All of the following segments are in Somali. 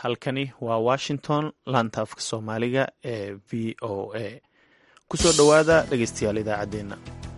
halkani waa washington laanta afka soomaaliga ee v o a ku soo dhowaada dhegeystayaal idaacaddeenna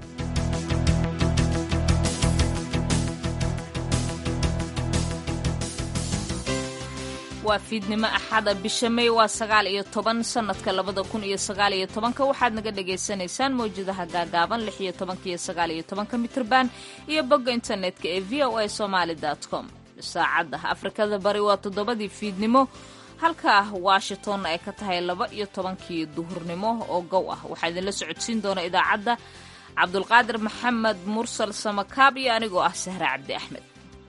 waa fiidnimo axada bisha may waa sagaal iyo toban sannadka labada kun iyo sagaal iyo tobanka waxaad naga dhagaysanaysaan mawjadaha gaagaaban lix iyo tobanka iyo sagaal iyo tobanka mitrban iyo bogga internetka ee v o a somaali com saacadda afrikada bari waa toddobadii fiidnimo halka washingtonna ay ka tahay laba iyo tobankii duhurnimo oo gow ah waxaa idinla socodsiin doona idaacadda cabdulqaadir maxamed mursal samakaab iyo anigoo ah sahre cabdi axmed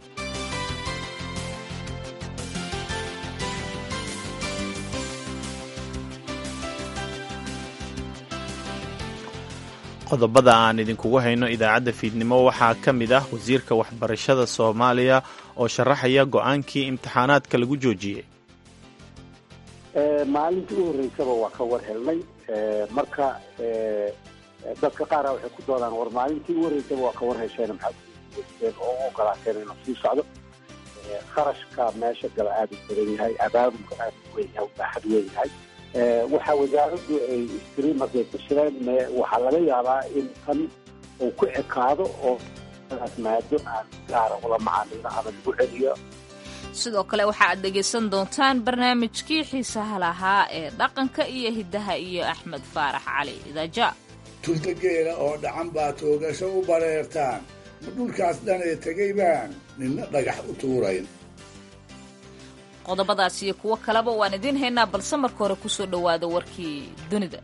qodobada aan idinkugu hayno idaacadda fiidnimo waxaa ka mid ah wasiirka waxbarashada soomaaliya oo sharaxaya go-aankii imtixaanaadka lagu joojiyey maalintii u horreysaba waa ka war helnay marka dadka qaara waxay ku doodaan war maalintii u horreysaba waa ka war hesheen maxaad oo u ogolaateen inuu sii socdo kharashka meesha gala aada u badan yahay abaabulka aada u weyn yahay baaxad weyn yahay waxaa wasaaraddu ay istiri markay fashireen waxaa laga yaabaa in tan uu ku ekaado oo daas maado aan gaara ula macaamilo ama lagu celiyo sidoo kale waxa aad dhegaysan doontaan barnaamijkii xiisaha lahaa ee dhaqanka iyo hiddaha iyo axmed faarax cali idaaja tuldageela oo dhacan baa toogasho u bareertaan ma dhulkaas dhanee tegay baan ninna dhagax u tuurayn qodobadaas iyo kuwo kaleba waan idiin haynaa balse marka hore kusoo dhowaada warkii dunida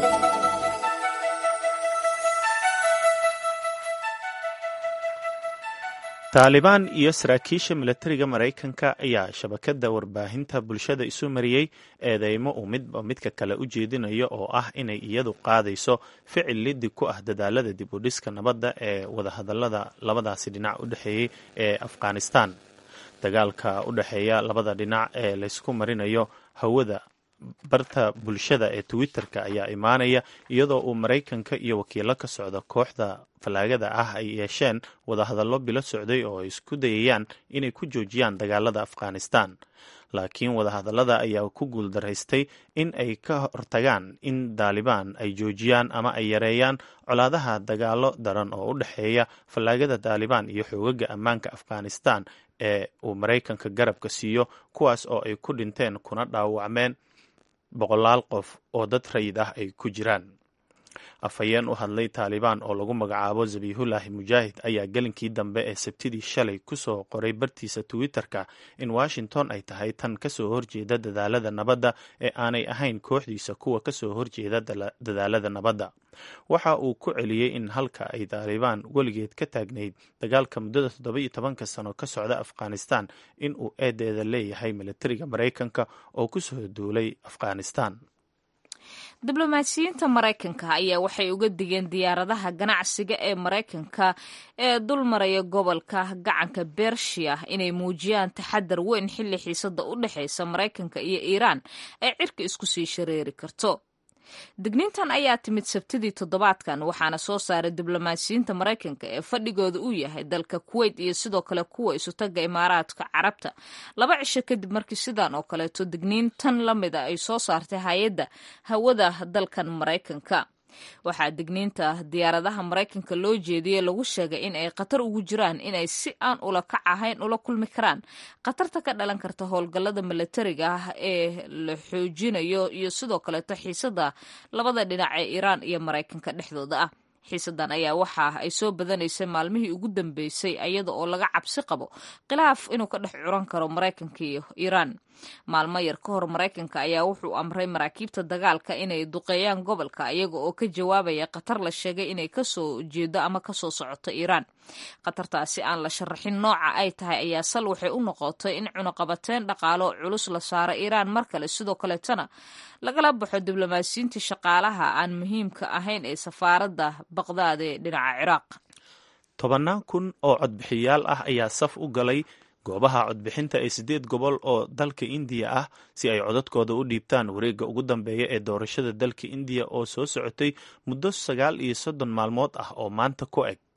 taalibaan iyo saraakiisha milatariga maraykanka ayaa shabakadda warbaahinta bulshada isu mariyey eedeymo uu midba midka kale u jeedinayo oo ah inay iyadu qaadayso ficil liddi ku ah dadaalada dib u dhiska nabadda ee wadahadallada labadaasi dhinac u dhexeeyey ee afghanistan dagaalka u dhexeeya labada dhinac ee laysku marinayo hawada barta bulshada ee twitter-ka ayaa imaanaya iyadoo uu maraykanka iyo wakiilo ka socda kooxda fallaagada ah ay yeesheen wadahadallo bilo socday oo ay isku dayayaan inay ku joojiyaan dagaalada afghanistan laakiin wadahadallada ayaa ku guuldaraystay in ay ka hortagaan in daalibaan ay joojiyaan ama ay yareeyaan colaadaha dagaalo daran oo u dhexeeya fallaagada daalibaan iyo xoogaga ammaanka afghanistan ee uu maraykanka garabka siiyo kuwaas oo ay ku dhinteen kuna dhaawacmeen boqolaal qof oo dad rayid ah ay ku jiraan afhayeen u hadlay taalibaan oo lagu magacaabo zabiihullaahi mujaahid ayaa gelinkii dambe ee sabtidii shalay kusoo qoray bartiisa twitter-ka in washington ay tahay tan kasoo horjeeda dadaalada nabadda ee aanay ahayn kooxdiisa kuwa kasoo horjeeda dadaalada nabadda waxa uu ku celiyey in halka ay taalibaan weligeed ka taagnayd dagaalka muddada toddoba iyo tobanka sano ka socda afghanistan in uu eedeeda leeyahay milatariga maraykanka oo kusoo duulay afghanistan diblomaasiyiinta maraykanka ayaa waxay uga digeen diyaaradaha ganacsiga ee maraykanka ee dul maraya gobolka gacanka bershiya inay muujiyaan taxadar weyn xilli xiisada u dhexaysa maraykanka iyo iiraan ay cirka isku sii shareeri karto digniintan ayaa timid sabtidii toddobaadkan waxaana soo saaray diblomaasiyiinta maraykanka ee fadhigooda uu yahay dalka kuweyt iyo sidoo kale kuwa isutaga imaaraadka carabta laba cisho kadib markii sidan oo kaleeto digniintan la mida ay soo saartay hay-adda hawada dalkan maraykanka waxaa digniinta diyaaradaha maraykanka loo jeediyey lagu sheegay in ay khatar ugu jiraan inay si aan ula kac ahayn ula kulmi karaan khatarta ka dhalan karta howlgallada milatariga ah ee la xoojinayo iyo sidoo kaleeto xiisada labada dhinac ee iiraan iyo maraykanka dhexdooda ah xiisadan ayaa waxa ay soo badanaysay maalmihii ugu dambeysay iyada oo laga cabsi qabo khilaaf inuu ka dhex curan karo maraykanka iyo iiraan maalmo yar ka hor maraykanka ayaa wuxuu amray maraakiibta dagaalka inay duqeeyaan gobolka iyaga oo ka jawaabaya khatar la sheegay inay kasoo jeedo ama kasoo socoto iiraan khatartaasi aan la sharaxin nooca ay tahay ayaa sal waxay u noqotay in cunuqabateyn dhaqaalo culus la saaro iiraan mar kale sidoo kaleetana lagala baxo diblomaasiyiintii shaqaalaha aan muhiimka ahayn ee safaaradda baqdaad ee dhinaca ciraaq tobannaan kun oo codbixiyaal ah ayaa saf u galay goobaha codbixinta ee siddeed gobol oo dalka indiya ah si ay codadkooda u dhiibtaan wareegga ugu dambeeya ee doorashada dalka indiya oo soo socotay muddo sagaal iyo soddon maalmood ah oo maanta ku eg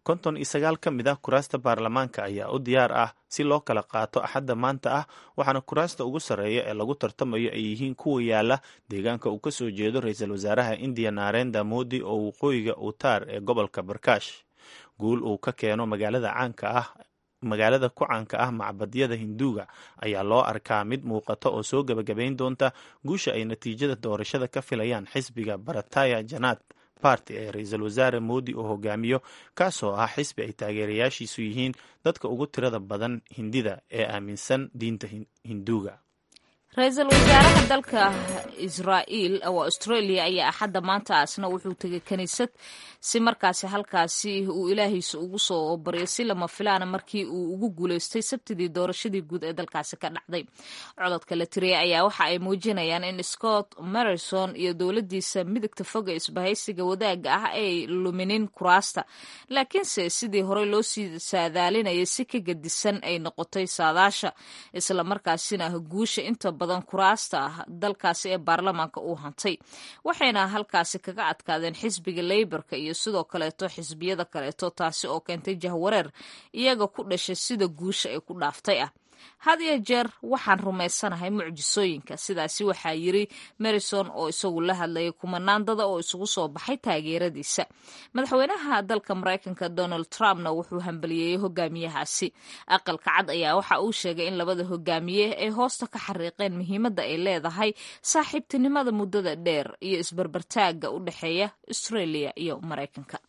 konton iyo sagaal ka mid ah kuraasta baarlamaanka ayaa u diyaar ah si loo kala qaato axadda maanta ah waxaana kuraasta ugu sarreeya ee lagu tartamayo ay yihiin kuwa yaala deegaanka uu ka soo jeedo ra-iisul wasaaraha indiya narenda modi oo waqooyiga utar ee gobolka barkash guul uu ka keeno magaalada caanka ah magaalada ku caanka ah macbadyada hinduuga ayaa loo arkaa mid muuqata oo soo gebagabayn doonta guusha ay natiijada doorashada ka filayaan xisbiga barataya janaad barty ee ra-iisul wasaare moodi oo hogaamiyo kaasoo ah xisbi ay taageerayaashiisu yihiin dadka ugu tirada badan hindida ee aaminsan diinta hinduuga ra-iisul wasaaraha dalka israa'iil oo australia ayaa axadda maanta asna wuxuu tegay kiniisad si markaasi halkaasi uu ilaahiisa ugu soo baryo si lama filaana markii uu ugu guuleystay sabtidii doorashadii guud ee dalkaasi ka dhacday cododka la tiriyay ayaa waxa ay muujinayaan in scott marison iyo dowladiisa midigta foga isbahaysiga wadaaga ah ay luminin kuraasta laakiinse sidii horey loo sii saadaalinayay si ka gedisan ay noqotay saadaasha islamarkaasina guusha inta badan kuraasta dalkaasi ee baarlamaanka uu hantay waxayna halkaasi kaga adkaadeen xisbiga leyborka iyo sidoo kaleeto xisbiyada kaleeto taasi oo keentay jahwareer iyaga ku dhashay sida guusha ay ku dhaaftay ah had iyo jeer waxaan rumaysanahay mucjisooyinka sidaasi waxaa yiri marison oo isagu la hadlayay kumanaandada oo isugu soo baxay taageeradiisa madaxweynaha dalka maraykanka donald trumpna wuxuu hambaliyeeyey hogaamiyahaasi aqalka cad ayaa waxa uu sheegay in labada hogaamiye ay hoosta ka xariiqeen muhiimadda ay leedahay saaxiibtinimada muddada dheer iyo isbarbartaagga u dhexeeya australia iyo maraykanka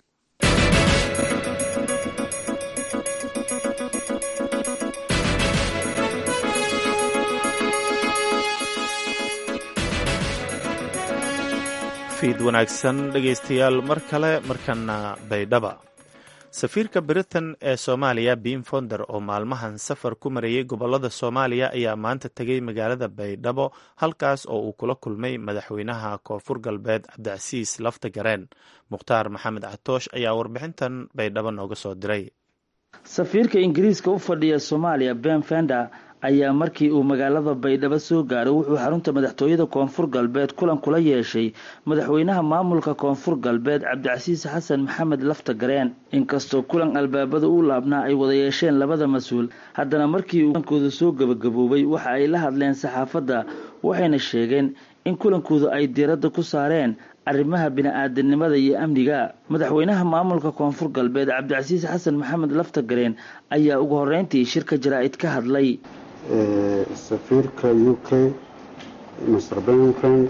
fiid wanaagsan dhegaystayaal mar kale markana baydhaba safiirka britain ee soomaaliya biim fonder oo maalmahan safar ku marayay gobolada soomaaliya ayaa maanta tegay magaalada baydhabo halkaas oo uu kula kulmay madaxweynaha koonfur galbeed cabdicasiis lafta gareen mukhtaar maxamed catoosh ayaa warbixintan baydhabo nooga soo diray safiirka ingiriiska u fadhiya soomaaliya ben fender ayaa markii uu magaalada baydhabo soo gaaray wuxuu xarunta madaxtooyada koonfur galbeed kulan kula yeeshay madaxweynaha maamulka koonfur galbeed cabdicasiis xasan maxamed lafta gareen inkastoo kulan albaabada u laabnaa ay wada yeesheen labada mas-uul haddana markii uu kulankooda soo gebagaboobay waxa ay la hadleen saxaafadda waxayna sheegeen in kulankooda ay diiradda ku saareen arrimaha bini-aadanimada iyo amniga madaxweynaha maamulka koonfur galbeed cabdicasiis xasan maxamed lafta gareen ayaa ugu horreyntii shirka jaraa-id ka hadlay safiirka u k master benkan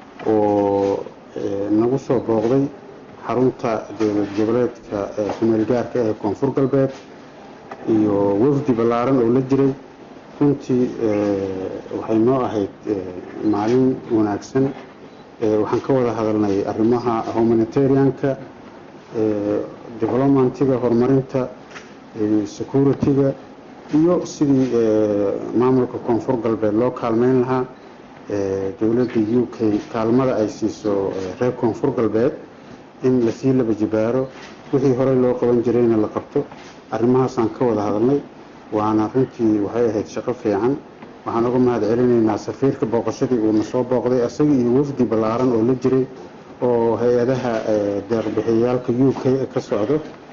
oo nagu soo booqday xarunta dowlad goboleedka kumeel gaarka ee koonfur galbeed iyo wafdi ballaaran oo la jiray runtii waxay noo ahayd maalin wanaagsan waxaan ka wada hadalnay arrimaha humanitarianka developmentiga horumarinta security-ga iyo sidii maamulka koonfur galbeed loo kaalmeyn lahaa dowladda u k kaalmada ay siiso reer koonfur galbeed in lasii laba jibaaro wixii horey loo qaban jirayna la qabto arrimahaasaan ka wada hadalnay waana runtii waxay ahayd shaqo fiican waxaan uga mahad celinaynaa safiirka booqashadii uuna soo booqday isaga iyo wafdi ballaaran oo la jiray oo hay-adaha deeqbixiyayaalka u k ka socdo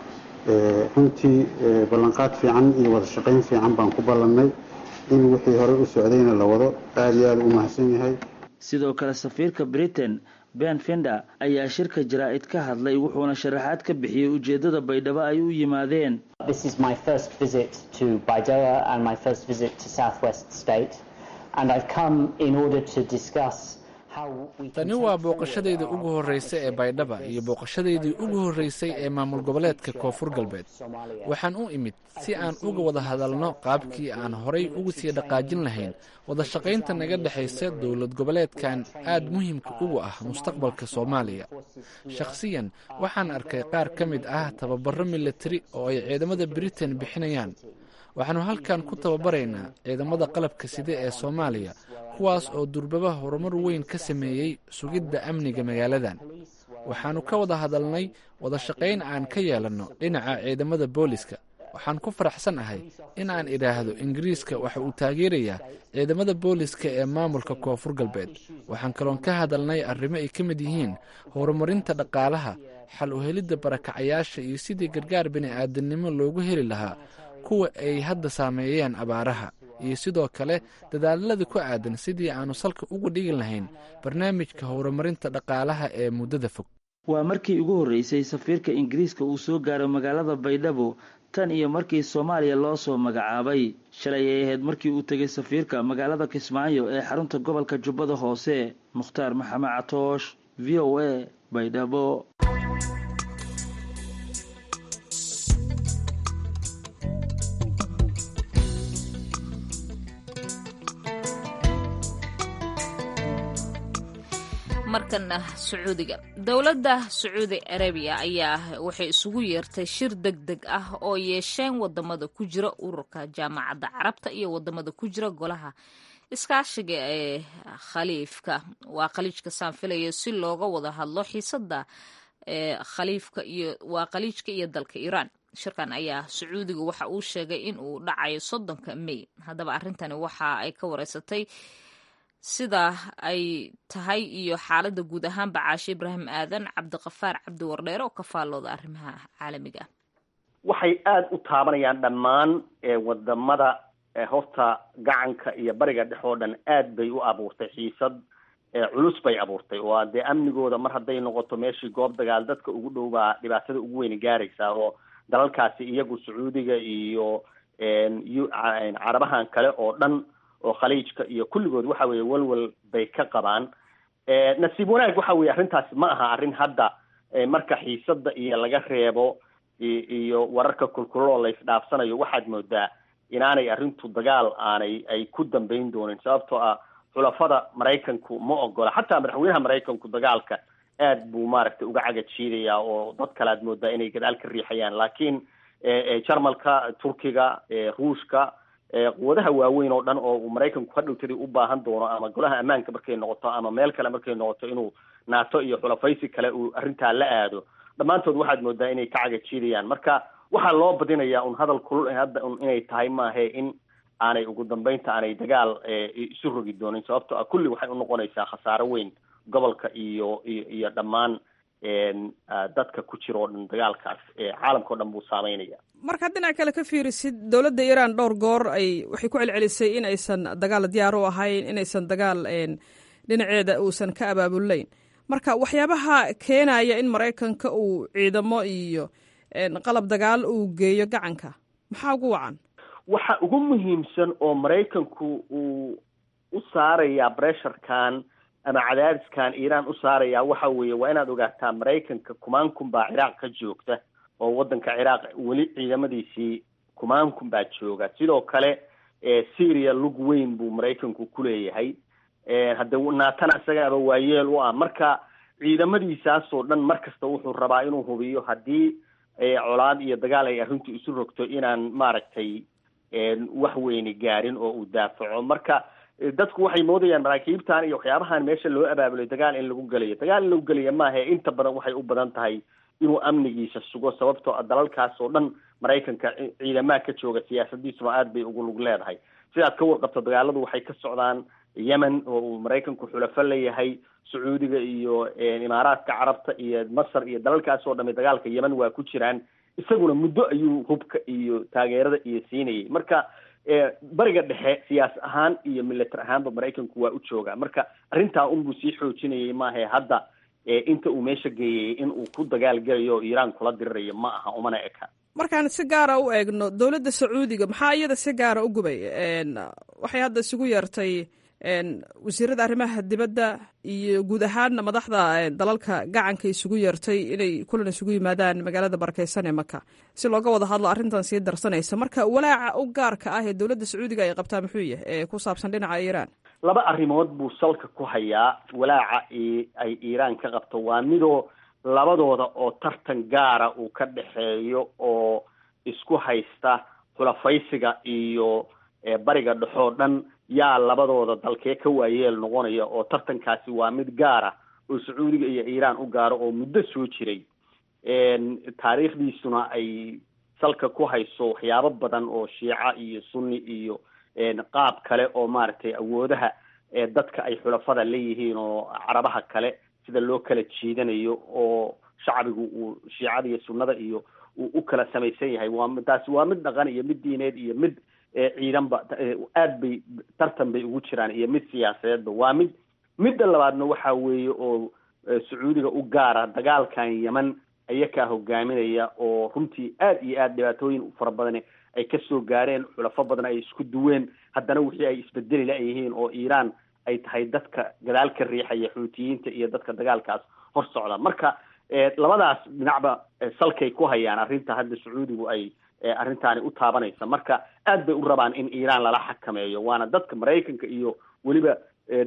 runtii ballanqaad fiican iyo wada shaqayn fiican baan ku ballannay in wixii horey u socdayna la wado aada iyo aada u mahadsan yahay sidoo kale safiirka britain ben fender ayaa shirka jaraa-id ka hadlay wuxuuna sharaxaad ka bixiyey ujeeddada baydhabo ay u yimaadeen tani waa booqashadayda ugu horreysay ee baydhaba iyo booqashadaydii ugu horreysay ee maamul goboleedka koonfur galbeed waxaan u imid si aan uga wada hadalno qaabkii aan horay ugu sii dhaqaajin lahayn wada shaqaynta naga dhexaysa dowlad goboleedkan aad muhiimka ugu ah mustaqbalka soomaaliya shakhsiyan waxaan arkay qaar ka mid ah tababaro milatari oo ay ciidamada britain bixinayaan waxaanu halkan ku tababaraynaa ciidamada qalabka side ee soomaaliya kuwaas oo durbaba horumar weyn ka sameeyey sugidda amniga magaaladan waxaannu ka wada hadalnay wada shaqayn aan ka yeelanno dhinaca ciidamada booliska waxaan ku faraxsan ahay in aan idhaahdo ingiriiska waxa uu taageerayaa ciidamada booliska ee maamulka koonfur galbeed waxaan kaloon ka hadalnay arrimo ay ka mid yihiin horumarinta dhaqaalaha xal u helidda barakacayaasha iyo sidii gargaar bini'aadamnimo loogu heli lahaa kuwa ay hadda saameeyeen abaaraha iyo sidoo kale dadaalada ku aadan sidii aanu salka ugu dhigi lahayn barnaamijka horumarinta dhaqaalaha ee muddada fog waa markii ugu horreysay safiirka ingiriiska uu soo gaaro magaalada baydhabo tan iyo markii soomaaliya loo soo magacaabay shalay ay ahayd markii uu tegay safiirka magaalada kismaayo ee xarunta gobolka jubbada hoose mukhtaar maxamed catoosh v o a baydhabo markana sacuudiga dowladda sacuudi arabiya ayaa waxay isugu yeertay shir deg deg ah oo yeesheen wadamada ku jira ururka jaamacadda carabta iyo wadamada ku jira golaha iskaashiga ee khaliifka waa khaliijka saanfilaya si looga wada hadlo xiisada khaliifka iyo waa khaliijka iyo dalka iiraan shirkan ayaa sacuudiga waxa uu sheegay in uu dhacayo soddonka may haddaba arrintani waxa ay ka wareysatay sida ay tahay iyo xaaladda guud ahaanba caashe ibraahim aadan cabdiqafaar cabdi wardheere oo ka faallooda arrimaha caalamiga ah waxay aada u taabanayaan dhammaan wadamada horta gacanka iyo bariga dhex oo dhan aad bay u abuurtay xiisad culus bay abuurtay oo dee amnigooda mar hadday noqoto meeshii goob dagaal dadka ugu dhow baa dhibaatada ugu weyni gaaraysaa oo dalalkaasi iyagu sacuudiga iyo carabahan kale oo dhan oo khaliijka iyo kulligood waxa weeye walwal bay ka qabaan nasiib wanaag waxa weye arrintaasi ma aha arrin hadda marka xiisada iyo laga reebo iyo wararka kulkuloo la isdhaafsanayo waxaad moodaa inaanay arrintu dagaal aanay ay ku dambeyn doonin sababtoo ah xulafada maraykanku ma ogola xataa madaxweynaha maraykanku dagaalka aad buu maaragtay uga caga jiidayaa oo dad kale aad moodaa inay gadaal ka riixayaan laakiin jarmalka turkiga ruushka quwadaha waaweyn oo dhan oo uu maraykanku hadhowtadii u baahan doono ama golaha ammaanka markay noqoto ama meel kale markay noqoto inuu naato iyo xulafaysi kale uu arrintaa la aado dhammaantood waxaad moodaa inay ka caga jiidayaan marka waxaa loo badinayaa un hadal kulul hadda un inay tahay maahe in aanay ugu dambeynta aanay dagaal isu rogi doonin sababto ah kulli waxay unoqonaysaa khasaaro weyn gobolka iyo iyo iyo dhammaan dadka ku jira oo dhan dagaalkaas caalamka o dhan buu saameynaya markaad dhinac kale ka fiirisid dowladda iiraan dhowr goor ay waxay ku celcelisay in aysan dagaal diyaar u ahayn inaysan dagaal dhinaceeda uusan ka abaabulayn marka waxyaabaha keenaya in maraykanka uu ciidamo iyo qalab dagaal uu geeyo gacanka maxaa ugu wacan waxa ugu muhiimsan oo maraykanku uu u saarayaa bresharkan ama cadaadiskan iiraan u saarayaa waxa weeye waa inaad ogaataa maraykanka kumaankun baa ciraaq ka joogta oo waddanka ciraaq weli ciidamadiisii kumaankun baa jooga sidoo kale syria lug weyn buu maraykanku ku leeyahay hadde naatana isagaaba waayeel u ah marka ciidamadiisaasoo dhan mar kasta wuxuu rabaa inuu hubiyo haddii colaad iyo dagaal ay arrintu isu rogto inaan maaragtay wax weyni gaarin oo uu daafaco marka dadku waxay moodayaan maraakiibtan iyo waxyaabahan meesha loo abaabulay dagaal in lagu gelayo dagaal in lagu gelaya maaha inta badan waxay u badan tahay inuu amnigiisa sugo sababtoo a dalalkaas oo dhan maraykanka ciidamaha ka jooga siyaasadiisuna aad bay ugu lug leedahay sidaad ka warqabto dagaaladu waxay ka socdaan yemen oo uu maraykanku xulafo leeyahay sacuudiga iyo imaaraadka carabta iyo masar iyo dalalkaas oo dhami dagaalka yemen waa ku jiraan isaguna muddo ayuu hubka iyo taageerada iyo siinayay marka bariga dhexe siyaas ahaan iyo milatar ahaanba maraykanku waa u joogaa marka arrintaa unbuu sii xoojinayay maahae hadda inta uu meesha geeyay in uu ku dagaal gelayo o iiraan kula dirirayo ma aha umana eka markaan si gaara u eegno dowladda sacuudiga maxaa iyada si gaara u gubay waxay hadda isugu yeertay wasiirada arrimaha dibadda iyo guud ahaanna madaxda dalalka gacanka isugu yeertay inay kulan isugu yimaadaan magaalada barakeysan ee maka si looga wada hadlo arrintan sii darsanaysa marka walaaca u gaarka ah ee dowladda sacuudiga ay qabtaa muxuu yahay ee ku saabsan dhinaca iiraan laba arrimood buu salka ku hayaa walaaca ay iiraan ka qabto waa midoo labadooda oo tartan gaara uu ka dhexeeyo oo isku haysta xulafaysiga iyo bariga dhexoo dhan yaa labadooda dalkee ka waayeel noqonaya oo tartankaasi waa mid gaara oo sacuudiga iyo iiraan u gaaro oo muddo soo jiray taariikhdiisuna ay salka ku hayso waxyaabo badan oo shiica iyo sunni iyo qaab kale oo maaragtay awoodaha dadka ay xulafada leeyihiin oo carabaha kale sida loo kala jiidanayo oo shacbigu uu shiicada iyo sunnada iyo uu u kala samaysan yahay waa taasi waa mid dhaqan iyo mid diineed iyo mid ciidanba aad bay tartan bay ugu jiraan iyo mid siyaasadeedba waa mid midda labaadna waxa weeye oo sacuudiga u gaara dagaalkan yeman ayakaa hogaaminaya oo runtii aad iyo aad dhibaatooyin fara badan ay kasoo gaareen xulafo badan ay isku duween haddana wixii ay isbedeli la-yihiin oo iiraan ay tahay dadka gadaal ka riixaya xuutiyiinta iyo dadka dagaalkaas hor socda marka labadaas dhinacba salkay ku hayaan arrinta hadda sacuudigu ay arrintaani u taabanaysa marka aad bay u rabaan in iiraan lala xakameeyo waana dadka maraykanka iyo weliba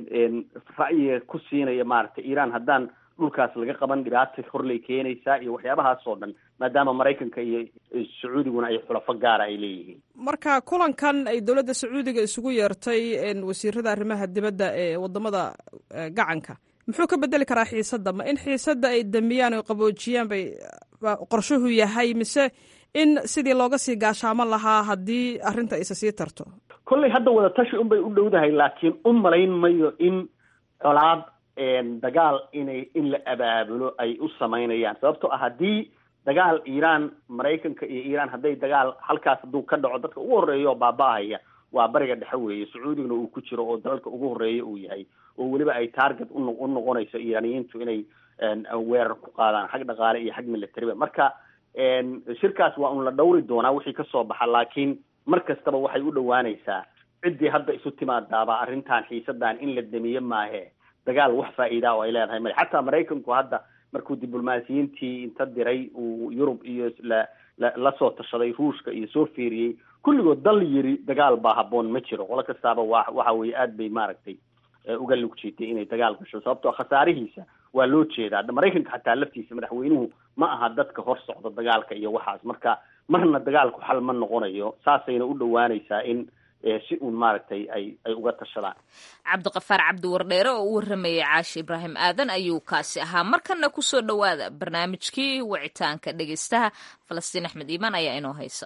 ra'yiga ku siinaya maaragtay iiraan haddaan dhulkaas laga qaban dhibaata horlay keenaysaa iyo waxyaabahaas oo dhan maadaama maraykanka iyo sacuudiguna ay xulafo gaara ay leeyihiin marka kulankan ay dowladda sacuudiga isugu yeertay wasiirada arrimaha dibadda ee wadamada gacanka muxuu ka bedeli karaa xiisadda ma in xiisadda ay damiyaan o qaboojiyaan bay qorshuhu yahay mise in sidii looga sii gaashaaman lahaa haddii arrinta isa sii tarto kolley hadda wadatashi un bay u dhowdahay laakiin u malayn mayo in colaad dagaal inay in la abaabulo ay u samaynayaan sababtoo ah haddii dagaal iiraan maraykanka iyo iiraan hadday dagaal halkaas hadduu ka dhaco dadka ugu horreeya oo baaba-ahaya waa bariga dhexe weeye sacuudigana uu ku jiro oo dalalka ugu horreeya uu yahay oo weliba ay target uno u noqonayso iiraaniyiintu inay weerar ku qaadaan xag dhaqaale iyo xag militariba marka shirkaas waa un la dhawri doonaa wixii kasoo baxa laakiin mar kastaba waxay u dhowaanaysaa ciddii hadda isu timaadaaba arrintan xiisadan in la damiye maahe dagaal wax faa'iida oo ay leedahay male xataa maraykanku hadda markuu diblomaasiyiintii inta diray uu yurub iyo la la lasoo tashaday ruushka iyo soo fiiriyey kulligood dal yiri dagaal baa habboon ma jiro qolo kastaaba wa waxa weeye aad bay maaragtay uga lug jiitay inay dagaal gasho sababtoo khasaarihiisa waa loo jeedaa maraykanka xataa laftiisa madaxweynuhu ma aha dadka hor socda dagaalka iyo waxaas marka marna dagaalku xal ma noqonayo saasayna u dhowaanaysaa in si uun maaragtay ay ay uga tashadaan cabdiqafaar cabdi wardheere oo u warramayay caashi ibraahim aadan ayuu kaasi ahaa markana kusoo dhowaada barnaamijkii wicitaanka dhegeystaha falastiin axmed iimaan ayaa inoo haysa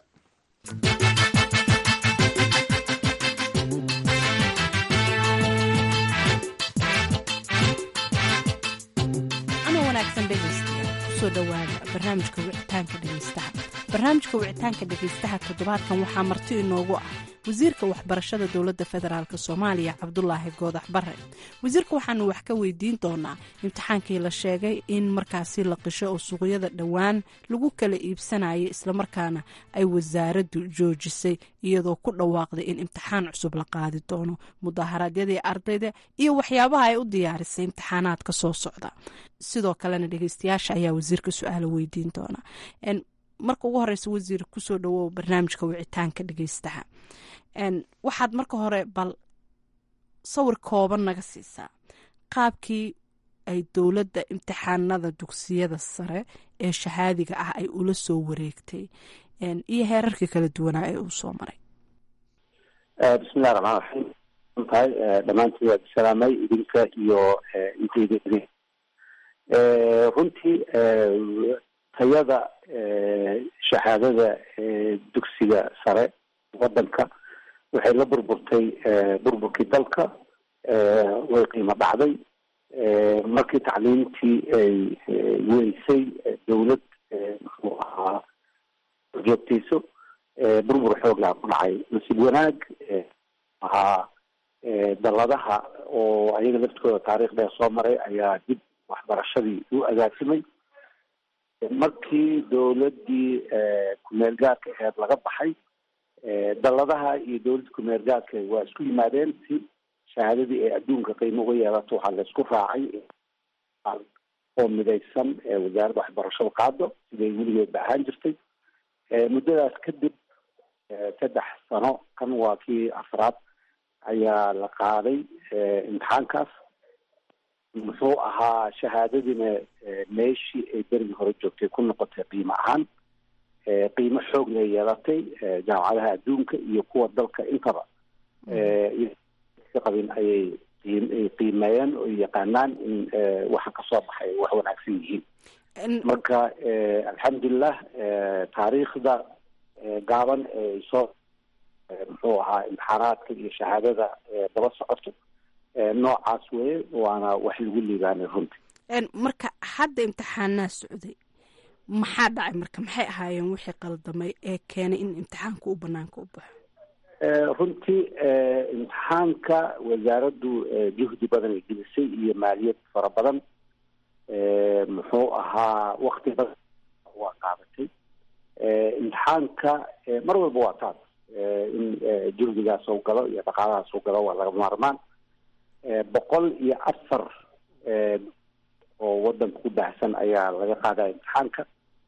kusoo dhawaada barnaamijka wicitaanka dhegeystaha barnaamijka wicitaanka dhegeystaha toddobaadkan waxaa marti inoogu ah wasiirka waxbarashada dowladda federaalk soomaaliya cabdulaahi goodax bare wasiirka waxaanu wax ka weydiin doonaa imtixaankii la sheegay in markaasi la qisho oo suuqyada dhowaan lagu kala iibsanayay islamarkaana ay wasaaraddu joojisay iyadoo ku dhawaaqday in imtixaan cusub la qaadi doono mudaharaadyadii ardayda iyo waxyaabaha ay u diyaarisay imtixaanaadka soo socda sidoo kalena dhegeystayaasha ayaa wasiirka su-aala weydiin doona marka ugu horeysa wasiir kusoo dhawow barnaamijka wicitaanka dhegeystaha waxaad marka hore bal sawir kooban naga siisaa qaabkii ay dowladda imtixaanada dugsiyada sare ee shahaadiga ah ay ula soo wareegtay iyo heerarkii kala duwanaa ee uu soo maray bismillahi raxmaan raxiim tahay dhammaantiin waad salaamay idinka iyo intayda runtii tayada shahaadada dugsiga sare wadanka waxay la burburtay burburkii dalka way qiimo dhacday markii tacliimtii ay weysay dowlad muxuu ahaa joogtayso burbur xooglaha ku dhacay nasiib wanaag ahaa dalladaha oo ayaga laftooda taariikh dheer soo maray ayaa dib waxbarashadii u agaasimay markii dowladdii kumeel gaarka aheed laga baxay dalladaha iyo dowladda kumeel gaarka waa isku yimaadeen si shahaadadii ay adduunka qiimo uga yeelato waxaa la isku raacay oo midaysan wasaaradda waxbarashada qaado siday weligeedba ahaan jirtay muddadaas kadib saddex sano kan waa kii afraad ayaa la qaaday imtixaankaas muxuu ahaa shahaadadiina meeshii ay berigii hore joogtay ku noqotay qiimo ahaan qiimo xoogna yeelatay jaamacadaha adduunka iyo kuwa dalka intaba ka qabin ayay ay qiimeeyeen oo yaqaanaan in waxa kasoo baxay wax wanaagsan yihiin marka alxamdulilah taariikhda gaaban ee soo muxuu ahaa imtixaanaadka iyo shahaadada daba socoto noocaas weye waana wax lagu liibaanay runtii marka hadda imtixaanaa socday maxaa dhacay marka maxay ahaayeen wixii qaldamay ee keenay in imtixaanka u banaanka u baxo runtii imtixaanka wasaaraddu juhdi badan ay gelisay iyo maaliyad fara badan muxuu ahaa wakti badan waa qaadatay imtixaanka mar walba waa taas in juhdigaas oo galo iyo dhaqaalahaas oo galo waa laga maarmaan boqol iyo afar oo wadanka ku baahsan ayaa laga qaadaya imtixaanka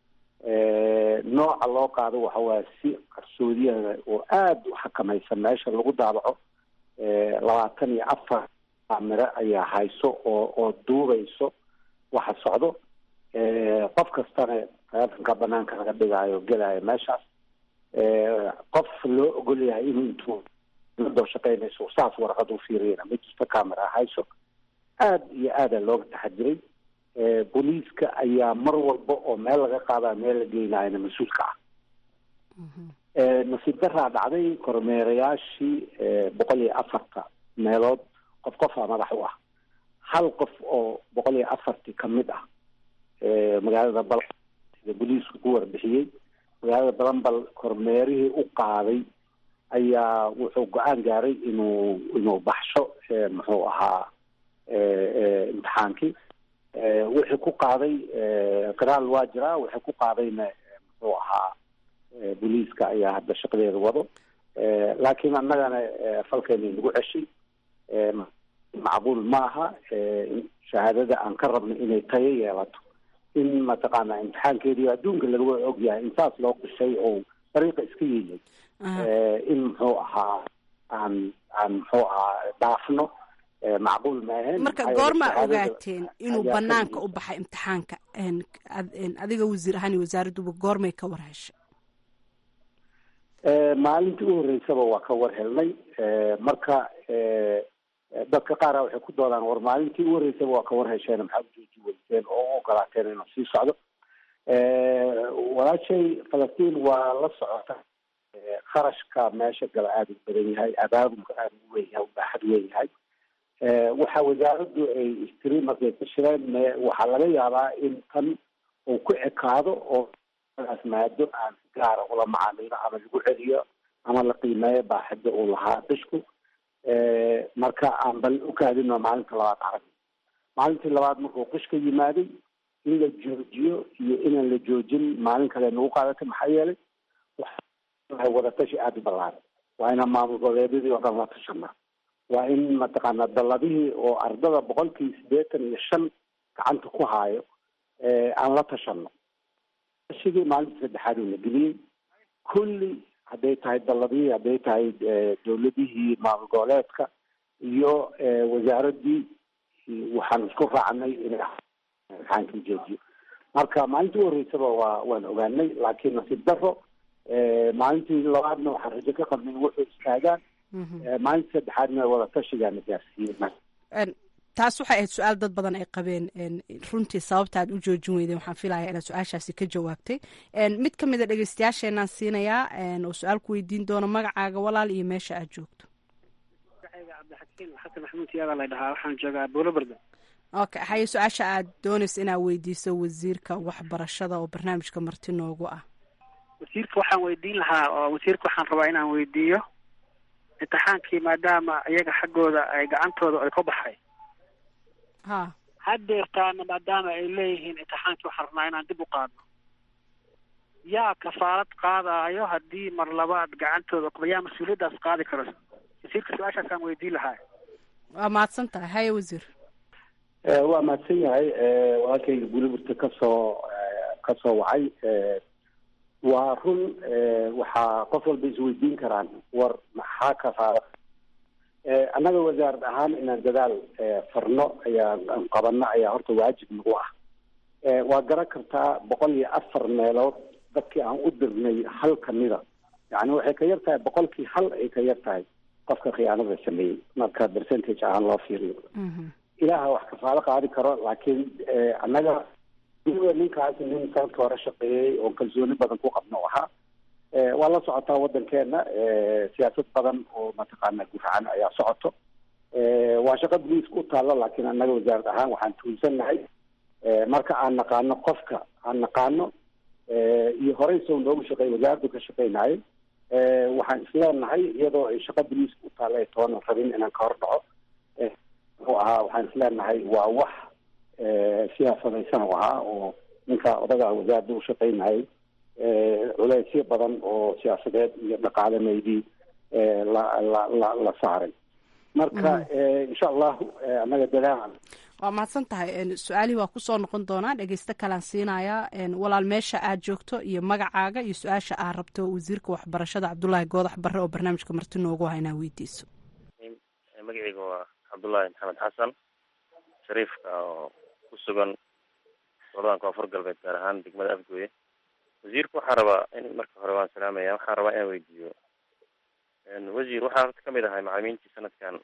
nooca loo qaado waxa waaya si qarsoodiyaha oo aada u xakamaysan meesha lagu daabaco labaatan iyo afar miro ayaa hayso oo oo duubayso waxa socdo qof kastana taleefonka banaanka laga dhigaayo gelaayo meeshaas qof loo ogol yahay inuu intuu doo shaqeynayso saas warqad u fiiriyana ma jirto camera hayso aada iyo aada looga taxadiray booliiska ayaa mar walba oo meel laga qaadayo meel la geynayana mas-uulka ah nasiib daraa dhacday kormeerayaashii boqol iyo afarta meelood qof qofaa madax u ah hal qof oo boqol iyo afartii kamid ah magaalada bal sida booliisku ku warbixiyey magaalada balanbal kormeerihii u qaaday ayaa wuxuu go-aan gaaray inuu inuu baxsho muxuu ahaa imtixaankii wixii ku qaaday qiraal waa jiraa wixii ku qaadayna muxuu ahaa booliiska ayaa hadda shaqadeeda wado laakiin annagana falkeena nagu ceshay macquul maaha shahaadada aan ka rabno inay tayo yeelato in mataqaana imtixaankeedii adduunka laga ogyahay intaas loo qishay oo dariiqa iska yeeyay in muxuu ahaa aan aan muxuu ahaa dhaafno macquul maahayn marka goorma ogaateen inuu banaanka u baxay imtixaanka adiga wasiir ahaan iyo wasaaradduba goormay ka war heshay maalintii u horreysaba waa ka war helnay marka dadka qaara waxay ku doodaan war maalintii u horreysaba waa ka war hesheen maxaa ujooji weyseen oo u ogolaateen inuu sii socdo walaashay falastiin waa la socota kharashka meesha gala aada u badan yahay abaabulka aada u weyn yahay ubaaxad weyn yahay waxa wasaaraddu ay istiri markay ka shireen waxaa laga yaabaa in tan uu ku ekaado oo as maado aan si gaara ula macaamilo ama lagu celiyo ama la qiimeeyo baaxida uu lahaa qishku marka aan bal ukaadino maalinta labaad arag maalintii labaad markuu qishka yimaaday in la joojiyo iyo inaan la joojin maalin kale nagu qaadatay maxaa yeelay waxay wadatashi aada u ballaaran waa inaan maamul goboleedyadii oo dhan la tashana waa in mataqaana dalladihii oo ardada boqolkii siddeetan iyo shan gacanta ku haayo aan la tashano tashigii maalintii saddexaad uu na geliyey kulli hadday tahay dalladihii hadday tahay dowladihii maamul goboleedka iyo wasaaraddii waxaan isku raacnay inay imtixaankii joojiyo marka maalintii u horreysaba waa waan ogaanay laakiin nasiib daro maalintii labaadna waxaan rajo ka qabnay in wuxuu istaagaan maalintii saddexaadna wada tashigaana gaarsiiyey taas waxay ahayd su-aal dad badan ay qabeen runtii sababta aad u joojin weydeen waxaan filaya inaad su-aashaasi ka jawaabtay mid ka mid a dhegeystayaasheenaan siinayaa oo su-aal ku weydiin doono magacaaga walaal iyo meesha aad joogto cabdixakiin xasan maxamuud siyaada la dhahaa waxaan joogaa buulobarda okay haye su-aasha aad doonayso inaad weydiiso wasiirka waxbarashada oo barnaamijka marti noogu ah wasiirka waxaan weydiin lahaa oo wasiirka waxaan rabaa inaan weydiiyo imtixaankii maadaama iyaga xaggooda ay gacantooda ay ka baxay ha haddeertaana maadaama ay leeyihiin imtixaankii waxaan rabnaa inaan dib u qaadno yaa kafaarad qaadaayo haddii mar labaad gacantooda yaa mas-uuliyaddaas qaadi karo wasiirka su-aashaasaan weydiin lahaa waa mahadsan tahay haye wasiir waa mahadsan yahay walaalkayga buliburta kasoo kasoo wacay waa run waxaa qof walba isweydiin karaan war maxaa kafaara annaga wasaarad ahaan inaan dadaal farno ayaa qabano ayaa horta waajib nagu ah waa garan kartaa boqol iyo afar meelood dadkii aan u dirnay hal kamida yani waxay ka yar tahay boqolkii hal ay ka yar tahay qofka khiyaanada sameeyey marka percentage ahaan loo fiiriyo ilaaha wax kafaalo qaadi karo laakiin annaga ninkaas nin sanadka hore shaqeeyey oo kalsooni badan ku qabno ahaa waa la socotaa waddankeena siyaasad badan oo mataqaana guracan ayaa socoto waa shaqo boliiska u taalla laakiin annaga wasaarad ahaan waxaan tuulsannahay marka aan naqaano qofka aan naqaano iyo horey soo noogu shaqeey wasaaraddu ka shaqeynayo waxaan isleenahay iyadoo ay shaqo boliiska u taalla ay toonan rabin inaan ka hor dhaco muxuu ahaa waxaan isleenahay waa wax siyaasadaysan u ahaa oo ninka odaga wasaaradda u shaqeynayay culeysyo badan oo siyaasadeed iyo dhaqaalameydii la la la la saaray marka insha allahu annaga dadaal waa mahadsan tahay su-aalihii waa kusoo noqon doonaa dhegeysto kalaan siinayaa walaal meesha aad joogto iyo magacaaga iyo su-aasha aad rabto wasiirka waxbarashada cabdulaahi goodax barre oo barnaamijka marti noogu ha inaa weydiiso magaceyga waa cabdullaahi maxamed xasan shariifka oo ku sugan goladan koonfur galbeed gaar ahaan degmada afgooye wasiirku waxaa rabaa in marka hore waan salaamaya waxaan rabaa inaan weydiiyo wasiir waxaa horta kamid ahay macalimiintii sanadkan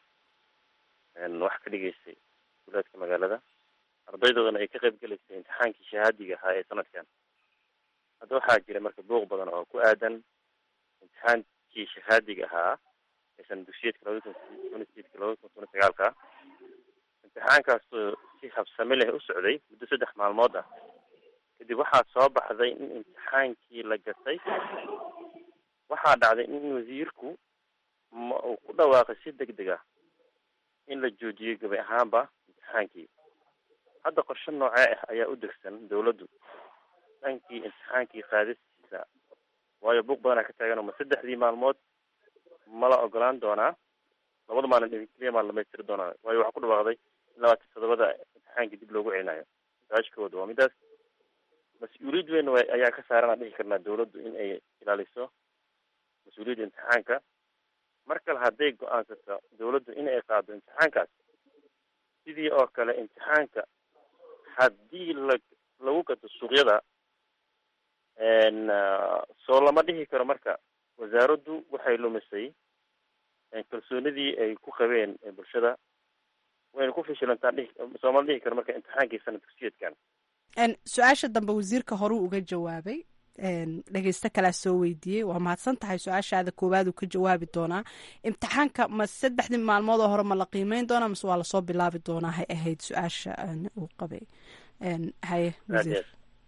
wax ka dhigeystay duleedka magaalada ardaydoodana ay ka qayb gelaysay imtixaankii shahaadiga ahaa ee sanadkan hadda waxaa jira marka buuq badan oo ku aadan imtixaankii shahaadiga ahaa ee sana dugsiyeedka labada kun tona sideedka labada kun tona sagaalka imtixaankaasoo si habsame leh u socday muddo saddex maalmood ah kadib waxaa soo baxday in imtixaankii la gatay waxaa dhacday in wasiirku ma uu ku dhawaaqay si deg deg ah in la joojiyey gabi ahaanba imtixaankii hadda qorshe noocee ah ayaa u degsan dawladdu dhankii imtixaankii qaadistiisa waayo buuq badanaa ka taagan ma saddexdii maalmood ma la ogolaan doonaa labada maalin keliya maa la dhamaystiri doonaa waayo waxaa ku dhawaaqday in labaatan todobada imtixaankii dib loogu celinayo su-aashkooda waa midaas mas-uuliyad weyn w ayaa ka saaran aan dhihi karnaa dawladdu in ay ilaaliso mas-uuliyadda imtixaanka mar kale hadday go-aansato dawladdu in ay qaado imtixaankaas sidii oo kale imtixaanka haddii la lagu gato suuqyada soo lama dhihi karo marka wasaaraddu waxay lumisay kalsoonidii ay ku qabeen bulshada wayna ku fishilantaa dhihi sooma dhihi karo marka imtixaankii sanad dugsiyeedkan su-aasha dambe wasiirka horuu uga jawaabay dhegeysto kalaa soo weydiiyey waa mahadsan tahay su-aashaada koowaad uu ka jawaabi doonaa imtixaanka ma saddexdii maalmood oo hore ma la qiimeyn doonaa mase waa lasoo bilaabi doonaa hay ahayd su-aasha uu qabay haye wasiir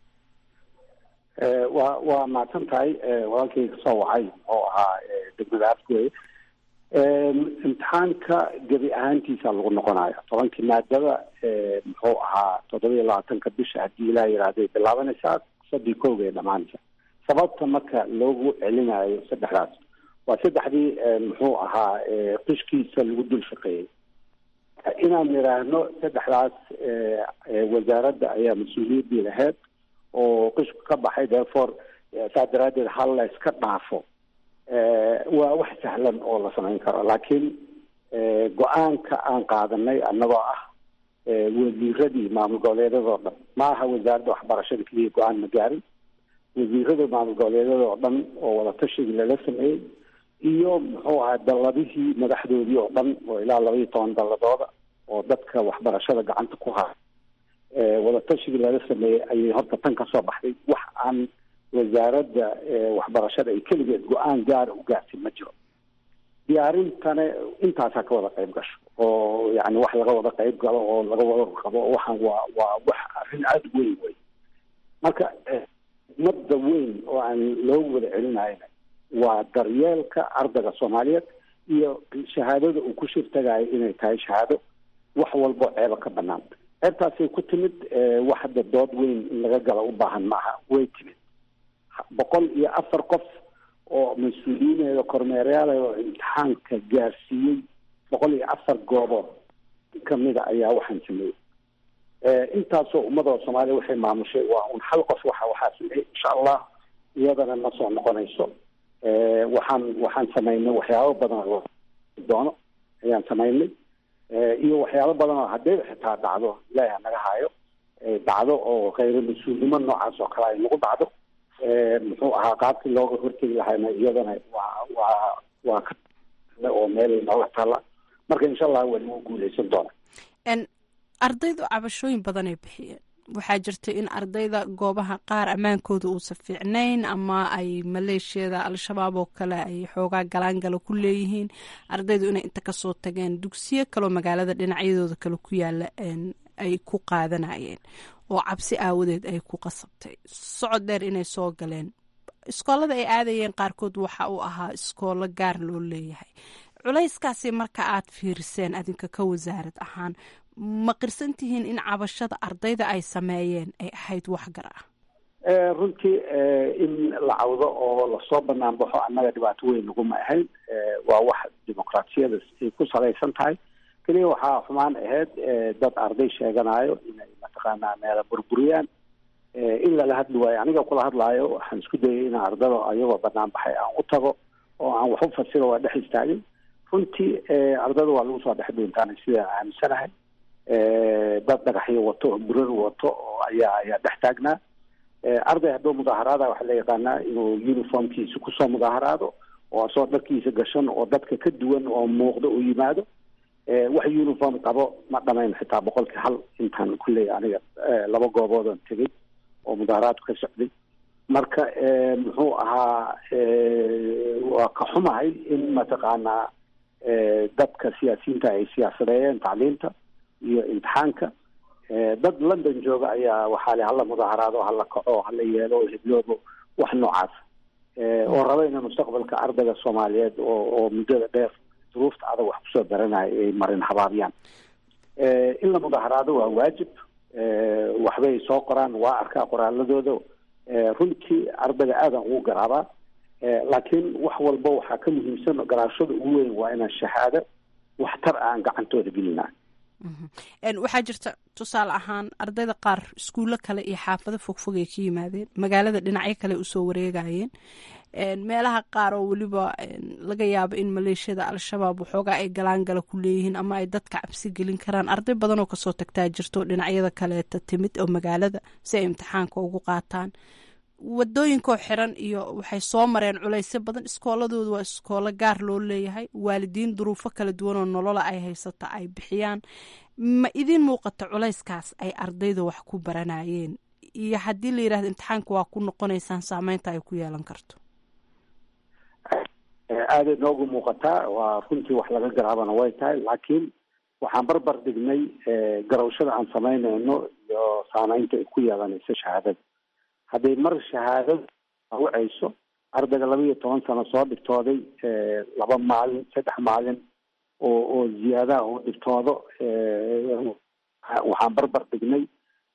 waa waa mahadsan tahay walaalkay kasoo wacay oo ahaa degmada afgooye imtixaanka gebi ahaantiisa lagu noqonayo tobankii maadada muxuu ahaa toddoba iyo labaatanka bisha haddii ilaa yihahday bilaabanaysaa sadii kowga ay dhamaanaysa sababta marka loogu celinayo saddexdaas waa saddexdii muxuu ahaa qishkiisa lagu dul shaqeeyey inaan nidhaahno saddexdaas wasaaradda ayaa mas-uuliyaddii lahayd oo qishku ka baxay therefore saa daraaddeed hal la iska dhaafo waa wax sahlan oo la samayn karo laakiin go-aanka aan qaadanay annagoo ah wasiiradii maamul goboleedyadoo dhan ma aha wasaaradda waxbarashada keliya go-aan ma gaarin wasiirada maamul goboleedyadoo dhan oo wadatashigai lala sameeyey iyo muxuu ahaa dalladihii madaxdoodii oo dhan oo ilaa laba iyo toban dalladooda oo dadka waxbarashada gacanta ku haya wadatashigai lala sameeyey ayay horta tan ka soo baxday wax aan wasaaradda waxbarashada ay keligeed go-aan gaara u gaartay ma jiro diyaarintana intaasaa ka wada qayb gasho oo yani wax laga wada qayb galo oo laga wada qabo waxaan waa waa wax arrin aada weyn wey marka madda weyn oo aan loogu wada celinayna waa daryeelka ardayga soomaaliyeed iyo shahaadada uu ku shirtagayo inay tahay shahaado wax walbo ceeba ka banaan ceebtaasay ku timid wax hadda dood weyn in laga galo u baahan maaha way timid boqol iyo afar qof oo mas-uuliyiineeda kormeerayaala oo imtixaanka gaarsiiyey boqol iyo afar goobood kamida ayaa waxaan sameeyey intaasoo ummadoo soomaaliya waxay maamushay waa un hal qof waxa waxaa sameeyey insha allah iyadana ma soo noqonayso waxaan waxaan samaynay waxyaabo badan oo doono ayaan samaynay iyo waxyaabo badan oo haddii xitaa dhacdo ilaahi hanaga hayo dhacdo oo khayro mas-uulnimo noocaas oo kale ay nagu dhacdo muxuu ahaa qaabkii looga hortegi lahayna iyadana waa waa waa ka oo meel nooga taalla marka insha allah waa lagu guuleysan doona ardaydu cabashooyin badanay bixiyeen waxaa jirta in ardayda goobaha qaar ammaankooda uusan fiicnayn ama ay maleeshiyada al-shabaab oo kale ay xoogaa galaangala ku leeyihiin ardaydu inay inta kasoo tageen dugsiyo kaloo magaalada dhinacyadooda kale ku yaala ay ku qaadanayeen oo cabsi aawadeed ay ku qasabtay socod dheer inay soo galeen iskoolada ay aadayeen qaarkood waxa uu ahaa iskoolo gaar loo leeyahay culayskaasi marka aad fiiriseen adinka ka wasaarad ahaan ma qirsan tihiin in cabashada ardayda ay sameeyeen ay ahayd waxgar ah runtii in la cawdo oo lasoo banaan baxo annaga dhibaato weyn naguma ahayn waa wax dimuqraatiyada ay ku salaysan tahay keliya waxaa xumaan ahayd dad arday sheeganayo inay mataqaanaa meela burburiyaan in lala hadli waayo aniga kula hadlaayo waxaan isku dayay in ardada ayagoo banaan baxay aan u tago oo aan wax u fasiro waa dhex istaagin runtii ardada waa lagu soo dhex dhuuntaanay sidaan aaminsanahay dad dhagaxyo wato oo burar wato oo ayaa ayaa dhex taagnaa arday hadduu mudaaharaada waxaa la yaqaanaa inuu uniformkiisa kusoo mudaaharaado oo asoo dharkiisa gashan oo dadka ka duwan oo muuqda uu yimaado wax uniform qabo ma dhamayn xitaa boqolkii hal intaan kulley aniga laba gooboodan tegay oo mudaaharaadku ka socday marka muxuu ahaa waa ka xumahay in mataqaanaa dadka siyaasiyiinta ay siyaasadeeyeen tacliinta iyo imtixaanka dad london jooga ayaa waxaa le hala mudaaharaado hala kaco hala yeelo hebloobo wax noocaas oo raba ina mustaqbalka ardayga soomaaliyeed oo oo muddada dheer duruufta adag wax kusoo baranaya ay marin habaabiyaan in la mudaaharaado waa waajib waxbay soo qoraan waa arkaa qoraaladooda runtii ardayga aadan ugu garaabaa laakiin wax walba waxaa ka muhiimsan garaashada ugu weyn waa inaan shahaado waxtar aan gacantooda gelinaa waxaa jirta tusaale ahaan ardayda qaar iskuullo kale iyo xaafado fogfog ay ka yimaadeen magaalada dhinacyo kale usoo wareegayeen meelaha qaar oo weliba laga yaabo in maleeshiyada al-shabaab waxoogaa ay galaangala ku leeyihiin ama ay dadka cabsi gelin karaan arday badan oo kasoo tagtaa jirto dhinacyada kaleeta timid oo magaalada si ay imtixaanka ugu qaataan wadooyinkoo xiran iyo waxay soo mareen culaysyo badan iskooladooda waa iskoolo gaar loo leeyahay waalidiin duruufo kala duwan oo nolola ay haysata ay bixiyaan ma idin muuqata culayskaas ay ardayda wax ku baranayeen iyo haddii la yidhahdo imtixaanka waa ku noqonaysaan saameynta ay ku yeelan karto aaday noogu muuqataa waa runtii wax laga garaabana way tahay laakiin waxaan barbar dhignay garawshada aan samaynayno iyo saameynta ay ku yeelanayso shahaadada hadday mar shahaadada wacayso ardayga laba iyo toban sano soo dhigtooday laba maalin saddex maalin oo oo ziyaadaha uu dhigtoodo waxaan barbar dhignay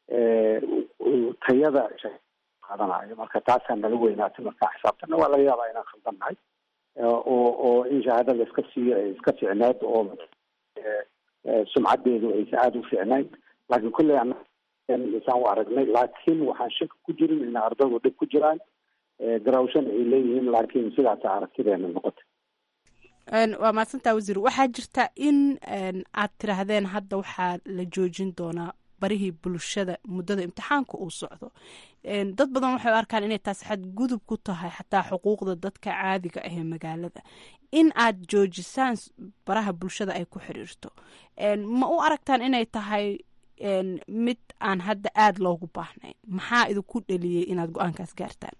tayada qaadanayo marka taasaa nala weynaatay markaa xisaabtana waa laga yaabaa inaan khaldannahay oo oo in shahaadada iska siiyo ay iska ficneed oo sumcadeedu aysa aada u ficnayn laakiin kulley isaan u aragnay laakiin waxaan shaki ku jirin in ardaydu dhib ku jiraan garawshan ay leeyihiin laakiin sidaasa aragtideena noqotay waa mahadsantaa wasiir waxaa jirta in aad tiraahdeen hadda waxaa la joojin doonaa barihii bulshada muddada imtixaanka uu socdo dad badan waxay u arkaan inay taasi xadgudub ku tahay xataa xuquuqda dadka caadiga ah ee magaalada in aad joojisaan baraha bulshada ay ku xiriirto ma u aragtaan inay tahay mid aan hadda aada loogu baahnayn maxaa idinku dheliyey inaad go-aankaas gaartaan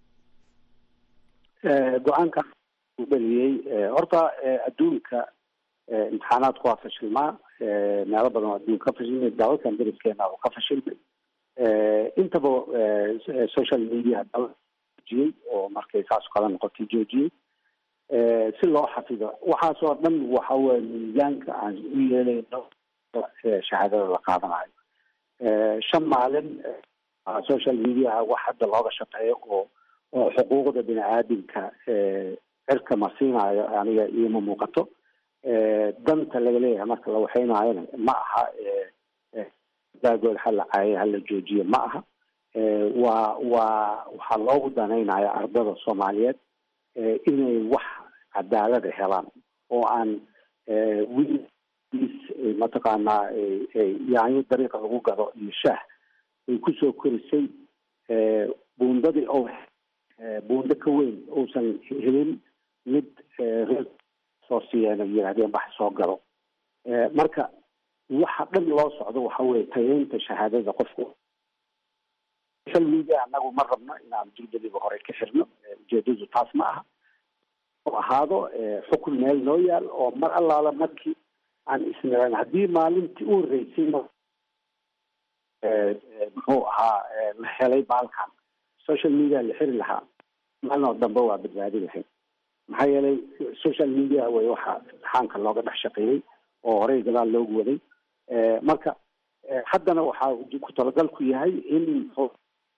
go-aanka dheliyey horta adduunka imtixaanaadku waa fashilmaa meelo badan oo adduunka ka fashilmay dalalkan dariskeena oo ka fashilmay intaba social media joojiyey oo markay saas kala noqotay joojiyey si loo xafido waxaas oo dhan waxa weye miisaanka aan u yeelayno shahaadada la qaadanayo shan maalin social mediaha wax hadda looga shaqeeyo oo oo xuquuqda bini aadamka cirka marsiinayo aniga ioma muuqato danta laga leeyahay marka la waxeynaayona ma aha daagood hala caaye hala joojiye ma aha waa waa waxaa loogu danaynaya ardada soomaaliyeed inay wax cadaalada helaan oo aan wiil mataqaanaa yaanyo dariiqa lagu gado iyo shaah ay kusoo korisay buundadii oo buundo ka weyn uusan helin mid soo siiyeen ay yidhahdeen bax soo galo marka waxa dhan loo socdo waxa weye tayeynta shahaadada qofku social media annagu ma rabno inaan durbadiba hore ka xirno ujeedadu taas ma aha oo ahaado xukun meel noo yaal oo mar allaala markii aan isniran haddii maalintii u horreysay muxuu ahaa la helay baalkan social media la xiri lahaa maalin oo dambe waa badbaadi lahayd maxaa yeelay social media way waxa imtixaanka looga dhex shaqeeyey oo horey gadaal loogu waday marka haddana waxaa ku talagalku yahay in muxuu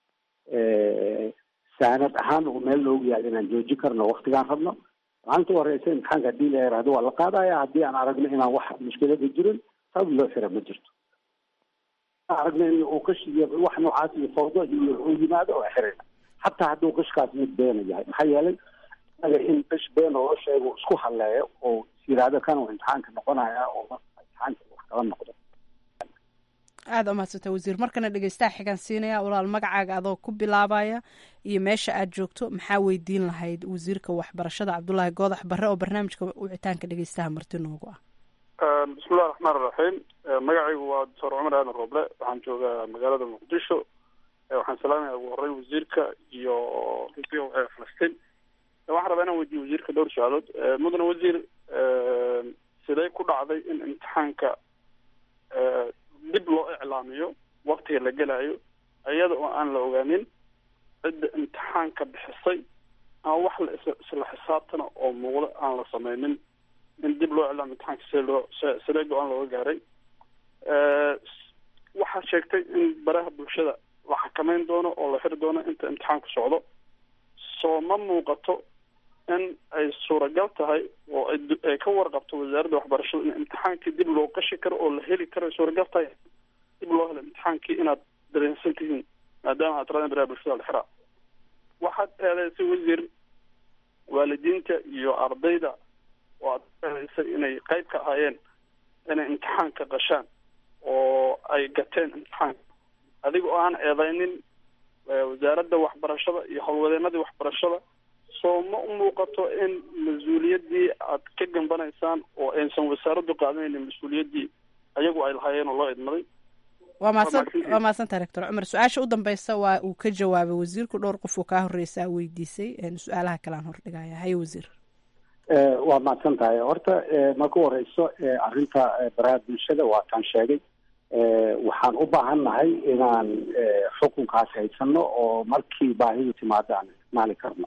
saanad ahaan uu meel loogu yaal inaan joojin karno waktigaan rabno maalinta u horeysa imtixaanka haddii la yaraahdo waa la qaadaya haddii aan aragno inaan wax mushkilada jirin sabab loo xira ma jirto aragno in uu kash iyo wax noocaas iyo fawdo iyo uu yimaado oo xirina hataa hadduu kashkaas mid beena yahay maxaa yeelay inaga in kash been oo sheego isku haleeyo oo yiraahdo kan uu imtixaanka noqonaya oo imtixaanka wax kala noqdo aada umahadsanta wasiir markana dhegeystaha xigaan siinaya walaal magacaaga adoo ku bilaabaya iyo meesha aad joogto maxaa weydiin lahayd wasiirka waxbarashada cabdulaahi goodax barre oo barnaamijka wicitaanka dhegeystaha marti noogu ah bismillahi raxmaan iraxiim magacaygu waa doctor cumar aadan roble waxaan joogaa magaalada muqdisho waxaan salaamaya ugu horeyn wasiirka iyo falastiin waxaan rabaa inaan weydiyo wasiirka dhowr su-aalood mudane wasiir sidee ku dhacday in imtixaanka dib loo iclaamiyo waktiga la gelayo iyada oo aan la ogaanin cidda imtixaanka bixisay ama wax la isla xisaabtana oo muuqda aan la sameynin in dib loo iclaamiyo imtixaanka see loo sidee go-aan looga gaaray waxaa sheegtay in baraha bulshada la xakameyn doono oo la xiri doono inta imtixaanku socdo soo ma muuqato in ay suuragal tahay oo ay ka warqabto wasaaradda waxbarashada in imtixaankii dib loo qashi karo oo la heli karo ay suuragal tahay dib loo helo imtixaankii inaad dareensan tihiin maadaama aad tiradan baraha bulshada la xiraa waxaad eedeysay wasiir waalidiinta iyo ardayda oo aad eedeysay inay qayb ka ahaayeen inay imtixaanka qashaan oo ay gateen imtixaanka adiga oo aan eedeynin wasaaradda waxbarashada iyo howlwadeenadii waxbarashada soo ma u muuqato in mas-uuliyaddii aad ka gambanaysaan oo aysan wasaaraddu qaadanaynin mas-uuliyaddii ayagu ay lahaayeen oo loo idmaday waa mahadsan waa mahadsantaha rector cumar su-aasha u dambeysa waa uu ka jawaabay wasiirku dhowr qof uu kaa horreysaa weydiisay su-aalaha kale aan hordhigaya haye wasiir waa mahadsan tahay horta marka u horeyso arrinta baraha bulshada waa taan sheegay waxaan u baahan nahay inaan xukunkaas haysano oo markii baahidu timaado aan isticmaali karno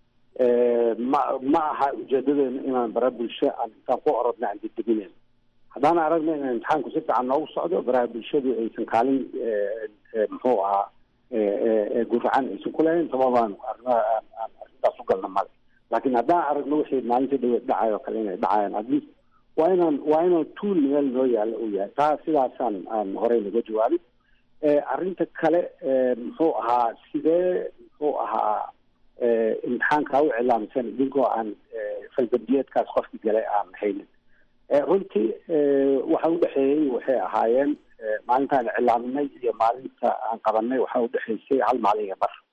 ma ma aha ujeedadeena inaan bara bulsho aan intaan ku orodna aan degdeginayno haddaan aragno in imtixaanku si fiican noogu socdo baraha bulshadu aysan kaalin muxuu ahaa gurracan aysan ku lahayn sababaan arrimaha aan arrintaas u galna male laakiin haddaan aragno wixii maalinta dhaweed dhacayo kale inay dhacayaan at least waa inaan waa inaan tuul meel noo yaalla uu yahay taa sidaasaan aan horey naga jawaabin arrinta kale muxuu ahaa sidee muxuu ahaa imtixaankaa u cilaamsan idinkoo aan faldarbiyeedkaas qofki galay aan haynin runtii waxa udhexeeyey waxay ahaayeen maalintaan cilaaminay iyo maalinta aan qabanay waxaa udhexeysay hal maalin iyo bar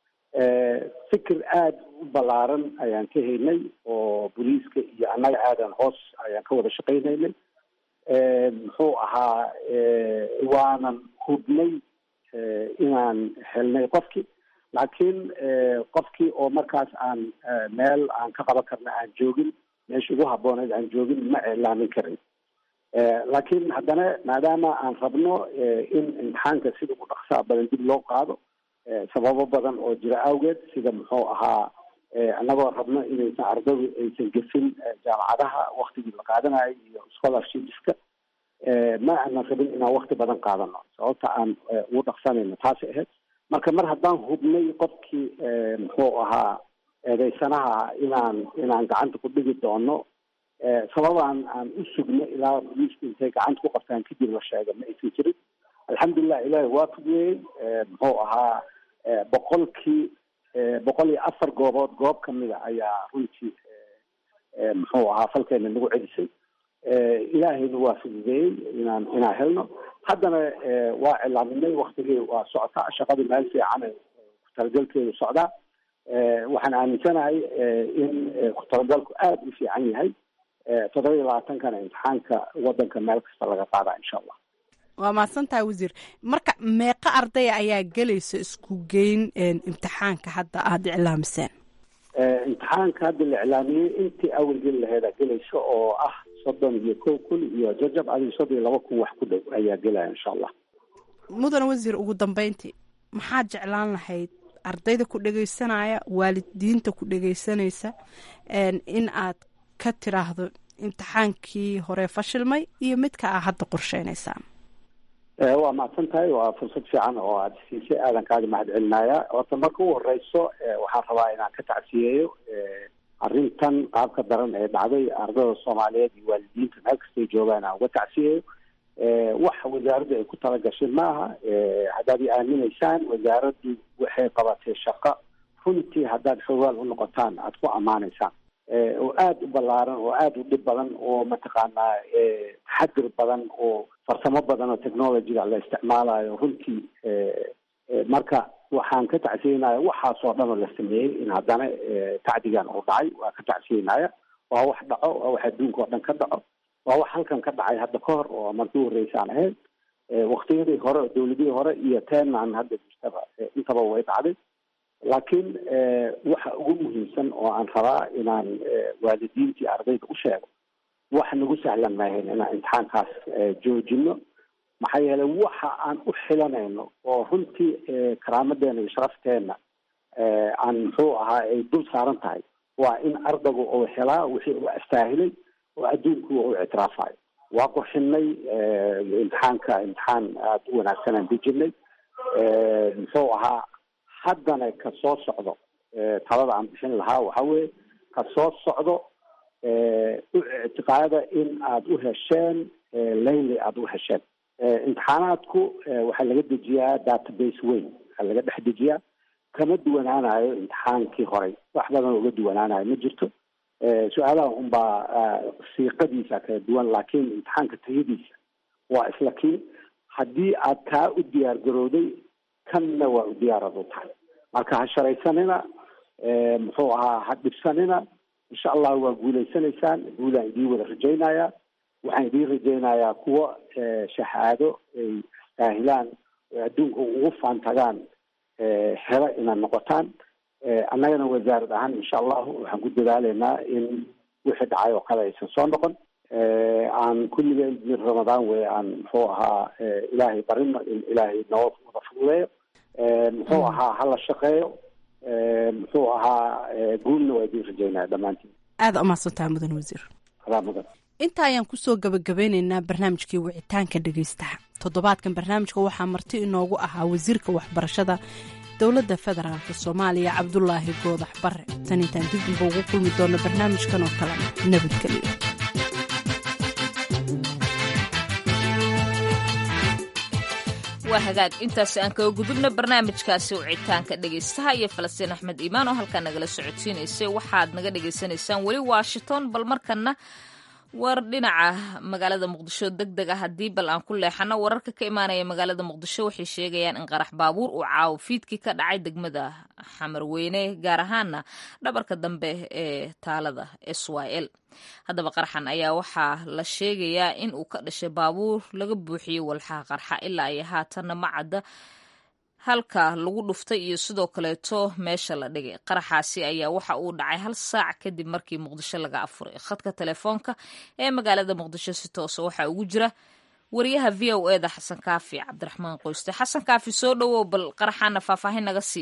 fikir aada u ballaaran ayaan ka haynay oo booliiska iyo annaga aadan hoos ayaan ka wada shaqaynaynay muxuu ahaa waanan hubnay inaan helnay qofkii laakiin qofkii oo markaas aan meel aan ka qaban karna aan joogin meesha ugu habbooneed aan joogin ma iclaamin karin laakiin haddana maadaama aan rabno in imtixaanka sida ugu dhaqsaa badan dib loo qaado sababo badan oo jira awgeed sida muxuu ahaa annagoo rabno inaysan ardadu aysan gefin jaamacadaha waktigii la qaadanayo iyo scholarshipska ma aanan rabin inaan wakti badan qaadano sababta aan ugu dhaqsanayno taasay ahayd marka mar haddaan hubnay qofkii muxuu ahaa eedeysanaha inaan inaan gacanta ku dhigi doono sababaan aan u sugno ilaa booliisku intay gacanta ku qabtaan kadib la sheega ma aysan jirin alxamdulilah ilaahi waa fudweeyey muxuu ahaa boqolkii boqol iyo afar goobood goob kamida ayaa runtii muxuu ahaa falkeena nagu celisay ilaahayna waa fududeeyey inaan inaan helno haddana waa cilaaminay waktigii waa socotaa shaqadu meel fiican ku-talagalkeedu socdaa waxaan aaminsanahay in ku-talagalku aada u fiican yahay toddoba iyo labaatankana imtixaanka wadanka meel kasta laga qaadaa insha allah waa mahadsantahay wasiir marka meeqa ardaya ayaa gelaysa isku geyn imtixaanka hadda aada iclaamiseen imtixaanka hadda la iclaamiyey intii awal geli laheeda gelaysa oo ah soddon iyo kow kun iyo jajab adiga soddon iyo laba kun wax ku dhow ayaa gelaya insha allah mudan wasiir ugu dambeyntii maxaad jeclaan lahayd ardayda ku dhegeysanaya waalidiinta ku dhegeysanaysa in aad ka tiraahdo imtixaankii hore fashilmay iyo midka aa hadda qorsheynaysaan waa mahadsan tahay waa fursad fiican oo aada siisay aadan kaaga mahad celinaya horta marka u horeyso waxaan rabaa inaan ka tacsiyeeyo arrintan qaabka daran ee dhacday ardada soomaaliyeed iyo waalidiinta meel kastay joogaan aan uga tacsiyeeyo waxa wasaaraddu ay ku talagashay maaha haddaad i aaminaysaan wasaaraddu waxay qabatay shaqo runtii haddaad xoogaal u noqotaan aada ku ammaanaysaan oo aada u ballaaran oo aada u dhib badan oo mataqaanaa taxadir badan oo farsamo badan oo technologyga la isticmaalayo runtii marka waxaan ka tacsiyeynaya waxaasoo dhan oo la sameeyey in haddana tacdigan uu dhacay waa ka tacsiyeynaya waa wax dhaco waa wax adduunka oo dhan ka dhaco waa wax halkan ka dhacay hadda ka hor oo markii horreysaan ahayd waktiyadii hore oo dawladihii hore iyo teenan hadda jirtaba intaba way dhacday laakiin waxa ugu muhiimsan oo aan rabaa inaan waalidiintii ardayda u sheego wax nagu sahlan maahayn inaan imtixaankaas joojino maxaa yeelay waxa aan u xilanayno oo runtii karaamadeena iyo sharafteena aan muxuu ahaa ay dul saaran tahay waa in ardaygu uu helaa wixii uu astaahilay oo adduunku uu ictiraafayo waa qorshinay imtixaanka imtixaan aada u wanaagsan aan dejinay muxuu ahaa haddana ka soo socdo talada aan bixin lahaa waxa weeye ka soo socdo u ictiqaada in aada u hesheen layli aada u hesheen imtixaanaadku waxaa laga dejiyaa database weyn waxaa laga dhex dejiyaa kama duwanaanayo imtixaankii horey wax badan uga duwanaanayo ma jirto su-aalaha unbaa siiqadiisa kala duwan laakiin imtixaanka tayadiisa waa isla kii haddii aad kaa u diyaar garowday kanna waa u diyaarad u tahay marka ha sharaysanina muxuu ahaa ha dhibsanina insha allah waa guulaysanaysaan guulaan idiin wada rajaynaya waxaan idiin rajaynayaa kuwa shahaado ay istaahilaan oo adduunka ugu faantagaan helo inaad noqotaan annagana wasaarad ahaan insha allahu waxaan ku dadaaleynaa in wixii dhacay oo kale aysan soo noqon aan kulligeen min ramadaan wey aan muxuu ahaa ilaahay barino in ilaahay noo wada fududeeyo muxuu ahaa hala shaqeeyo muxuu ahaa guulna waa idiin rajaynaya dhammaantiin aada umahadsantaha mudan wasiir adaa mudan inta ayaan kusoo gabagabeyneynaa barnaamijkii wicitaanka dhegeystaha toddobaadkan barnaamijka waxaa marti inoogu ahaa wasiirka waxbarashada dowladda federaalk soomaaliya cabdulaahi goodax bare tan intaan dib damba ugu kulmi doono barnaamijkan oo kale nabadgelyo waa hagaag intaasi aan kaga gudubna barnaamijkaasi wicitaanka dhegaystaha iyo falastiin axmed iimaan oo halkaa nagala socodsiinaysay waxaad naga dhagaysanaysaan weli washington bal markana war dhinaca magaalada muqdisho deg deg ah haddii bal aan ku leexano wararka ka imaanaya magaalada muqdisho waxay sheegayaan in qarax baabuur uu caawo fiidkii ka dhacay degmada xamarweyne gaar ahaana dhabarka dambe ee taalada s y l haddaba qaraxan ayaa waxaa la sheegayaa in uu ka dhashay baabuur laga buuxiyey walxaha qarxa ilaa iyo haatanna ma cadda halka lagu dhuftay iyo sidoo kaleeto meesha la dhigay qaraxaasi ayaa waxa uu dhacay hal saac kadib markii muqdisho laga afuray khadka telefoonka ee magaalada muqdisho si toosa waxaa ugu jira wariyaha v o eda xasan kaafi cabdiraxmaan qoyste xasan kaafi soo dhowow bal qaraxaana faahfaahin naga sii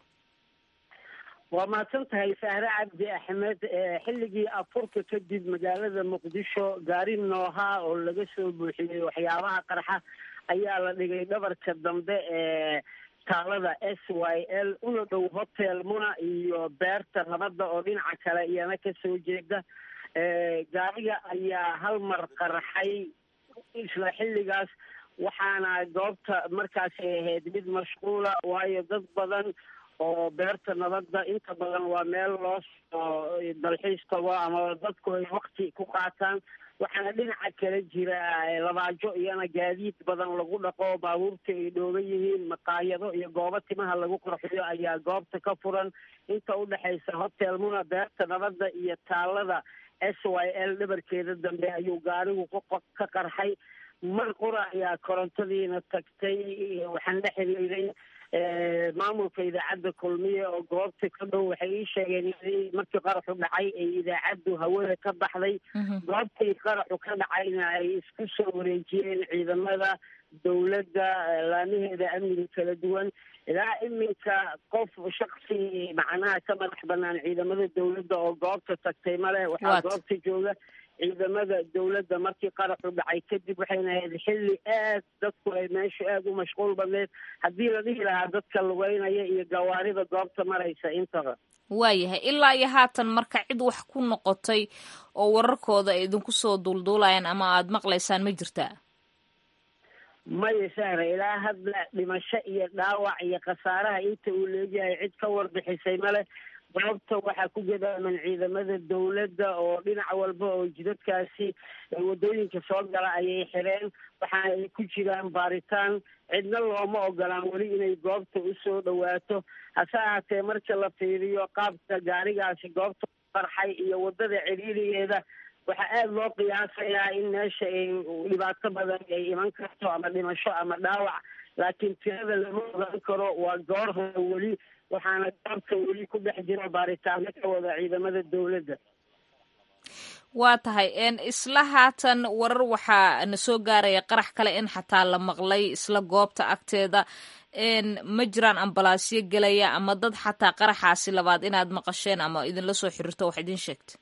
waa mahadsan tahay sahre cabdi axmed xilligii afurka kadib magaalada muqdisho gaari nooha oo laga soo buuxiyey waxyaabaha qarxa ayaa la dhigay dhabarka dambe ee taalada s y l una dhow hotel muna iyo beerta nabadda oo dhinaca kale iyana kasoo jeeda gaariga ayaa hal mar qarxay isla xilligaas waxaana goobta markaasi ahayd mid mashquula waayo dad badan oo beerta nabadda inta badan waa meel loo soo dalxiis tago ama dadku ay wakti ku qaataan waxaana dhinaca kale jira labaajo iyana gaadiid badan lagu dhaqo baabuurta ay dhooban yihiin maqaayado iyo goobo timaha lagu qarxiyo ayaa goobta ka furan inta udhexaysa hotel muna beerta nabadda iyo taalada s y l dhabarkeeda dambe ayuu gaarigu ka qarxay mar qura ayaa korontadiina tagtay waxaan la xiriiray maamulka idaacadda kulmiye oo goobta ka dhow waxay ii sheegeen in markii qaraxu dhacay ay idaacaddu hawada ka baxday goobtii qaraxu ka dhacayna ay isku soo wareejiyeen ciidamada dowladda laamaheeda amniga kala duwan ilaa iminka qof shaksi macnaha ka madax banaan ciidamada dowladda oo goobta tagtay male waxaa goobta jooga ciidamada dowladda markii qaraxu dhacay kadib waxayna ahayd xilli aad dadku ay meeshu aada u mashquul badneed haddii la dhihi lahaa dadka lugeynaya iyo gawaarida goobta maraysa intaba waayahay ilaa iyo haatan marka cid wax ku noqotay oo wararkooda ay idinku soo duulduulayaan ama aada maqlaysaan ma jirtaa maya sahra ilaa hadda dhimasho iyo dhaawac iyo khasaaraha inta uu leegyahay cid ka warbixisay male goobta waxaa ku gadaaman ciidamada dowladda oo dhinac walba oo jidadkaasi waddooyinka soo gala ayay xireen waxaana ay ku jiraan baaritaan cidna looma ogolaan weli inay goobta usoo dhawaato hase ahaatee marka la fiiriyo qaabka gaarigaasi goobta qarxay iyo waddada ciriirigeeda waxaa aada loo qiyaasayaa in meesha ay dhibaato badan ay iman karto ama dhimasho ama dhaawac laakiin tirada lama ogaan karo waa goor hore weli waxaana goobta weli ku dhex jira baaritaano ka wada ciidamada dowladda waa tahay isla haatan warar waxaa na soo gaaraya qarax kale in xataa la maqlay isla goobta agteeda ma jiraan ambalaasyo gelaya ama dad xataa qaraxaasi labaad inaad maqasheen ama idinla soo xiriirto wax idin sheegta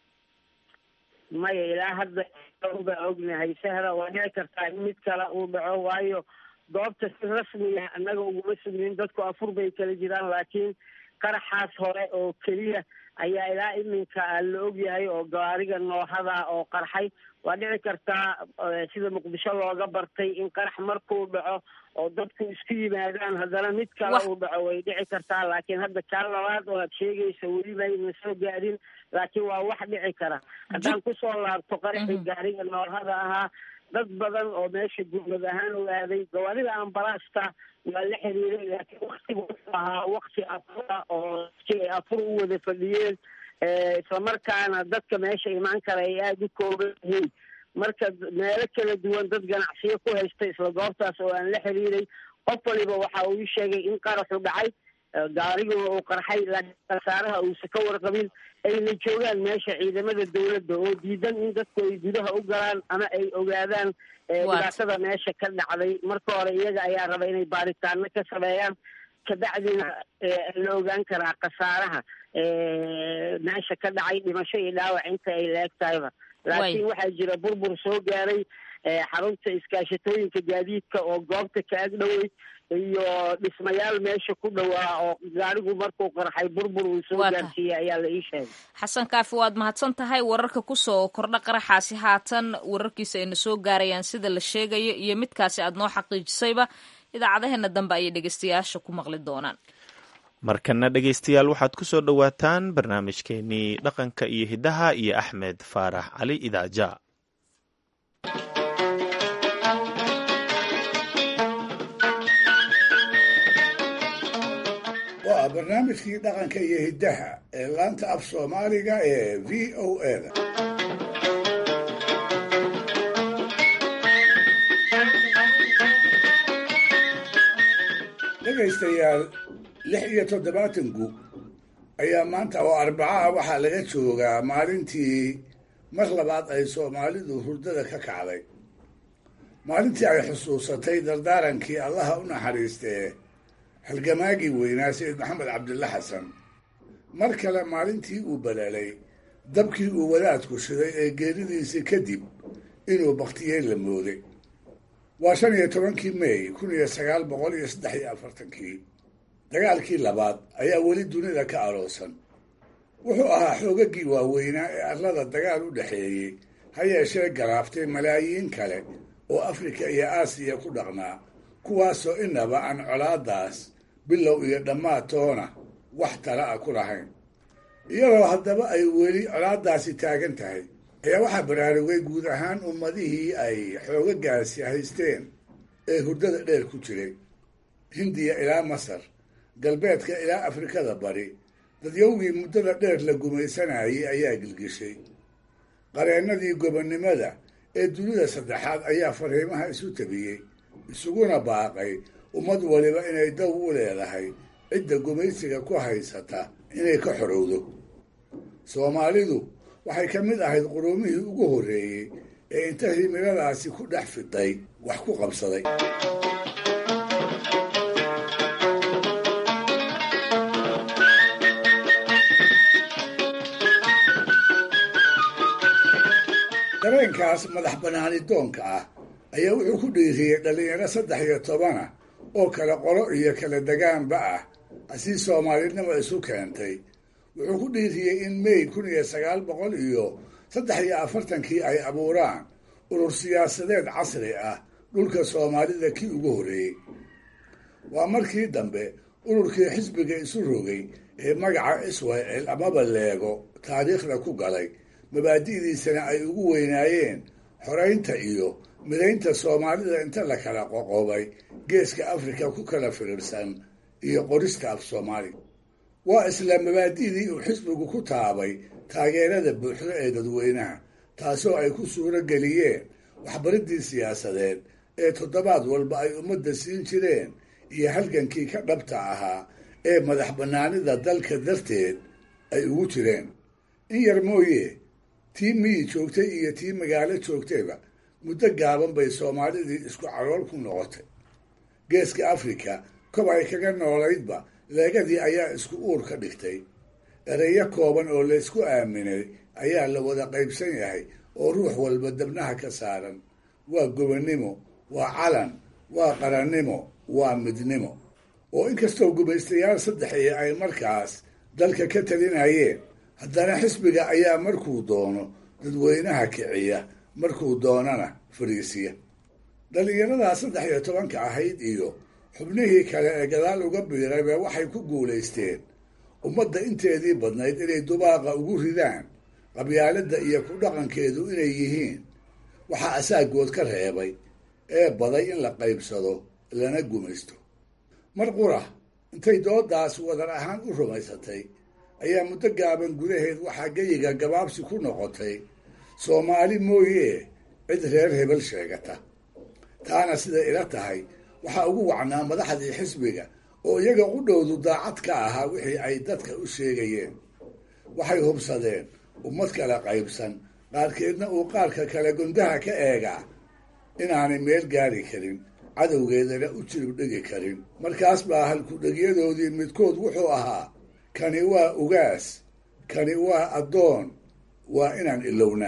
maya ilaa hadda baa ognahay sahra waa dhici kartaa in mid kale uu dhaco waayo goobta si rasmiya annaga uguma sugnin dadku afur bay kala jiraan laakiin qaraxaas hore oo keliya ayaa ilaa iminka la ogyahay oo gaariga noohada oo qarxay waa dhici kartaa sida muqdisho looga bartay in qarax markuu dhaco oo dadku isku yimaadaan haddana mid kale uu dhaco way dhici kartaa laakiin hadda kaa labaad oo aad sheegaysa weliba ayna soo gaadhin laakiin waa wax dhici kara haddaan kusoo laabto qaraxii gaariga noohada ahaa dad badan oo meesha gurmad ahaan u aaday gawaarida ambalaasta waa la xiriiray laakiin waktigu wuxuu ahaa wakti afura oo si ay afur u wada fadhiyeen islamarkaana dadka meesha imaan kara ay aada u kooban yihiin marka meelo kala duwan dad ganacsiyo ku haysta isla goobtaas oo aan la xiriiray qof waliba waxa uu ii sheegay in qaraxu dhacay gaariguna uu qarxay laakiin khasaaraha uusa ka warqabin ayna joogaan meesha ciidamada dowladda oo diidan in dadku ay gudaha u galaan ama ay ogaadaan dhibaatada meesha ka dhacday marka hore iyaga ayaa raba inay baaritaano ka sameeyaan kabacdina la ogaan karaa khasaaraha meesha ka dhacay dhimasho iyo dhaawac inta ay la-eg tahayba laakiin waxaa jira burbur soo gaaray xarunta iskaashatooyinka gaadiidka oo goobta ka ag dhowey iyo dhismayaal meesha ku dhowaa oo gaarigu markuu qarxay burbur uu soo gaarsiiyey ayaa la ii sheegay xasan kaafi waad mahadsan tahay wararka kusoo kordha qaraxaasi haatan wararkiisa ayna soo gaarayaan sida la sheegayo iyo midkaasi aad noo xaqiijisayba idaacadaheena dambe ayay dhegeystayaasha ku maqli doonaan markana dhegeystayaal waxaad ku soo dhowaataan barnaamijkeenii dhaqanka iyo hiddaha iyo axmed faarax cali idaaja waa barnaamijkii dhaqanka iyo hiddaha ee laanta af soomaaliga ee v o eda dhegaystayaal lix iyo toddobaatan gug ayaa maanta oo arbaca ah waxaa laga joogaa maalintii mar labaad ay soomaalidu hurdada ka kacday maalintii ay xusuusatay dardaarankii allaha u naxariistee halgamaagii weynaa sayid maxamed cabdilla xasan mar kale maalintii uu balaalay dabkii uu wadaadku shiday ee geeridiisii kadib inuu bakhtiyey la mooday waa shan iyo tobankii mey kun iyo sagaal boqol iyo saddex iyo afartankii dagaalkii labaad ayaa weli dunida ka aroosan wuxuu ahaa xoogagii waaweynaa ee arlada dagaal u dhexeeyey ha yeeshee garaaftay malaayiin kale oo afrika iyo aasiya ku dhaqnaa kuwaasoo inaba aan colaadaas bilow iyo dhammaad toona wax tala ah ku lahayn iyadoo haddaba ay weli colaadaasi taagan tahay ayaa waxaa baraarugay guud ahaan ummadihii ay xoogagaasi haysteen ee hurdada dheer ku jiray hindiya ilaa masar galbeedka ilaa afrikada bari dadyowgii muddada dheer la gumaysanayay ayaa gilgishay qareennadii gobonnimada ee dunida saddexaad ayaa fariimaha isu tabiyey isuguna baaqay ummad waliba inay daw u leedahay cidda gumaysiga ku haysata inay ka xorowdo soomaalidu waxay ka mid ahayd quruumihii ugu horreeyey ee inta himiladaasi ku dhex fiday wax ku qabsaday dareenkaas madax bannaani doonka ah ayaa wuxuu ku dhiiriyey dhallinyaro saddex iyo tobana oo kala qolo iyo kala degaanba ah asii soomaalinimo isu keentay wuxuu ku dhiiriyey in may kun iyo sagaal boqol iyo saddex iyo afartankii ay abuuraan urur siyaasadeed casri ah dhulka soomaalida kii ugu horreeyey waa markii dambe ururkii xisbiga isu rogay ee magaca israel amaba leego taariikhda ku galay mabaadi'diisana ay ugu weynaayeen xoraynta iyo midaynta soomaalida inta la kala qoqobay geeska afrika ku kala firirsan iyo qorista af soomaaliga waa isla mabaadi'dii uu xisbigu ku taabay taageerada buuxdo ee dadweynaha taasoo ay ku suuro geliyeen waxbaridii siyaasadeed ee toddobaad walba ay ummadda siin jireen iyo halgankii ka dhabta ahaa ee madax bannaanida dalka darteed ay ugu jireen in yar mooye tii miyi joogtay iyo tii magaalo joogtayba muddo gaaban bay soomaalidii isku calool ku noqotay geeska afrika kob ay kaga noolaydba leegadii ayaa isku uur ka dhigtay ereyo kooban oo laysku aaminay ayaa la wada qaybsan yahay oo ruux walba dabnaha ka saaran waa gobonnimo waa calan waa qarannimo waa midnimo oo inkastoo gumaystayaal saddexii ay markaas dalka ka talinayeen haddana xisbiga ayaa markuu doono dadweynaha kiciya markuu doonana fariisiya dhallinyaradaa saddex iyo tobanka ahayd iyo xubnihii kale ee gadaal uga biirayba waxay ku guulaysteen ummadda inteedii badnayd inay dubaaqa ugu ridaan qabyaaladda iyo ku dhaqankeedu inay yihiin waxaa asaagood ka reebay ee baday in la qaybsado lana gumaysto mar qura intay doodaas wadar ahaan u rumaysatay ayaa muddo gaaban gudaheed waxaa geyiga gabaabsi ku noqotay soomaali mooye cid reer hebel sheegata taana siday ila tahay waxaa ugu wacnaa madaxdii xisbiga oo iyaga u dhowdu daacad ka ahaa wixii ay dadka u sheegayeen waxay hubsadeen ummad kala qaybsan qaarkeedna uu qaarka kale gundaha ka eegaa inaanay meel gaari karin cadowgeedana u jirib dhigi karin markaas baa halkudhegyadoodii midkood wuxuu ahaa kani waa ugaas kani waa addoon waa inaan ilowna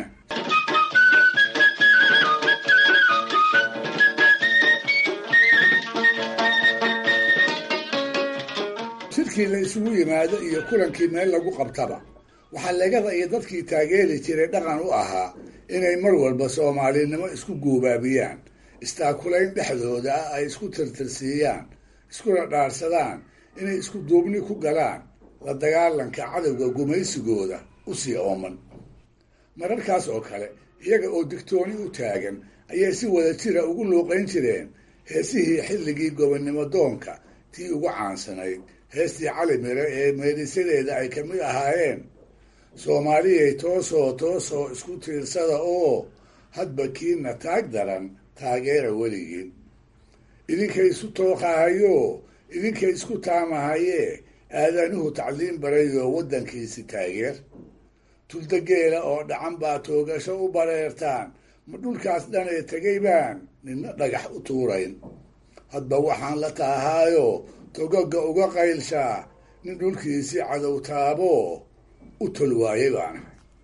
shirkii la isugu yimaado iyo kulankii meel lagu qabtaba waxaa legada iyo dadkii taageeri jiray dhaqan u ahaa inay mar walba soomaalinimo isku guubaabiyaan istaakulayn dhexdooda ah ay isku tirtirsiiyaan iskuna dhaarsadaan inay isku duubni ku galaan la dagaalanka cadowga gumaysigooda u sii ooman mararkaas oo kale iyaga oo digtooni u taagan ayay si wada jira ugu luuqayn jireen heesihii xilligii gobonnimo doonka tii ugu caansanayd heestii cali mire ee meedhisadeeda ay ka mid ahaayeen soomaaliyay toosoo toosoo isku tiirsada oo hadba kiina taag daran taageera weligiin idinkay isu tooqahayo idinkay isku taamahayee aadanuhu tacliim barayoo waddankiisi taageer tuldageela oo dhacan baa toogasho u bareertaan ma dhulkaas dhanee tegay baan nina dhagax u tuurayn hadba waxaan la taahaayo togoga uga qaylshaa nin dhulkiisii cadow taabo u tol waayay baana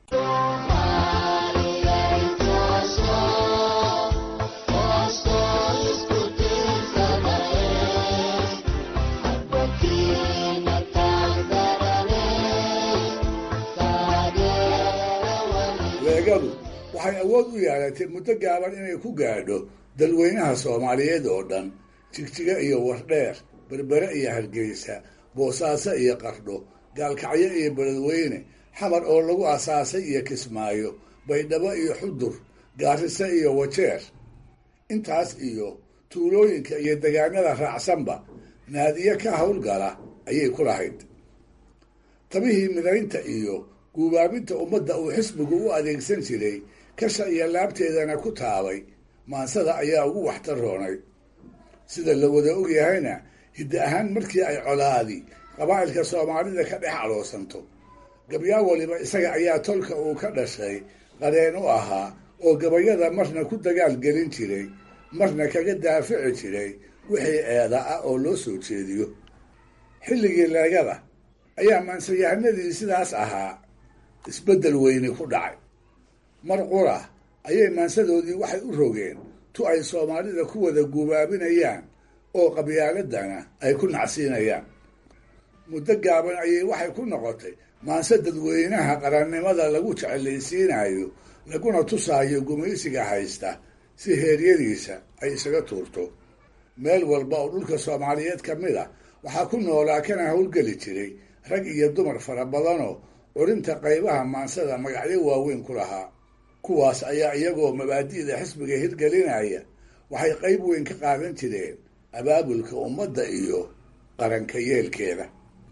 leegadu waxay awood u yeelatay muddo gaaban inay ku gaadho dalweynaha soomaaliyeed oo dhan jigjiga iyo wardheer berbere iyo hargeysa boosaaso iyo qardho gaalkacyo iyo beledweyne xamar oo lagu asaasay iyo kismaayo baydhabo iyo xudur gaariso iyo wajeer intaas iyo tuulooyinka iyo degaanada raacsanba naadiye ka howlgala ayay ku lahayd tabihii midaynta iyo guubaabinta ummadda uu xisbigu u adeegsan jiray kasha iyo laabteedana ku taabay maansada ayaa ugu waxtaroonay sida la wada ogyahayna hiddi ahaan markii ay colaadi qabaa'ilka soomaalida ka dhex aloosanto gabyaa waliba isaga ayaa tolka uu ka dhashay qareen u ahaa oo gabayada marna ku dagaal gelin jiray marna kaga daafici jiray wixii eeda ah oo loo soo jeediyo xilligii leegada ayaa maansayahanadii sidaas ahaa isbeddel weyni ku dhacay mar qura ayay maansadoodii waxay u rogeen tu ay soomaalida ku wada gubaabinayaan oo qabyaaladana ay ku nacsiinayaan muddo gaaban ayay waxay ku noqotay maanse dadweynaha qarannimada lagu jecelaysiinayo laguna tusaayo gumaysiga haysta si heeryadiisa ay isaga tuurto meel walba oo dhulka soomaaliyeed ka mid a waxaa ku noolaa kana howlgeli jiray rag iyo dumar fara badanoo curinta qaybaha maansada magacyo waaweyn ku lahaa kuwaas ayaa iyagoo mabaadi'da xisbiga hirgelinaya waxay qayb weyn ka qaadan jireen abaabulka ummadda iyo qaranka yeelkeeda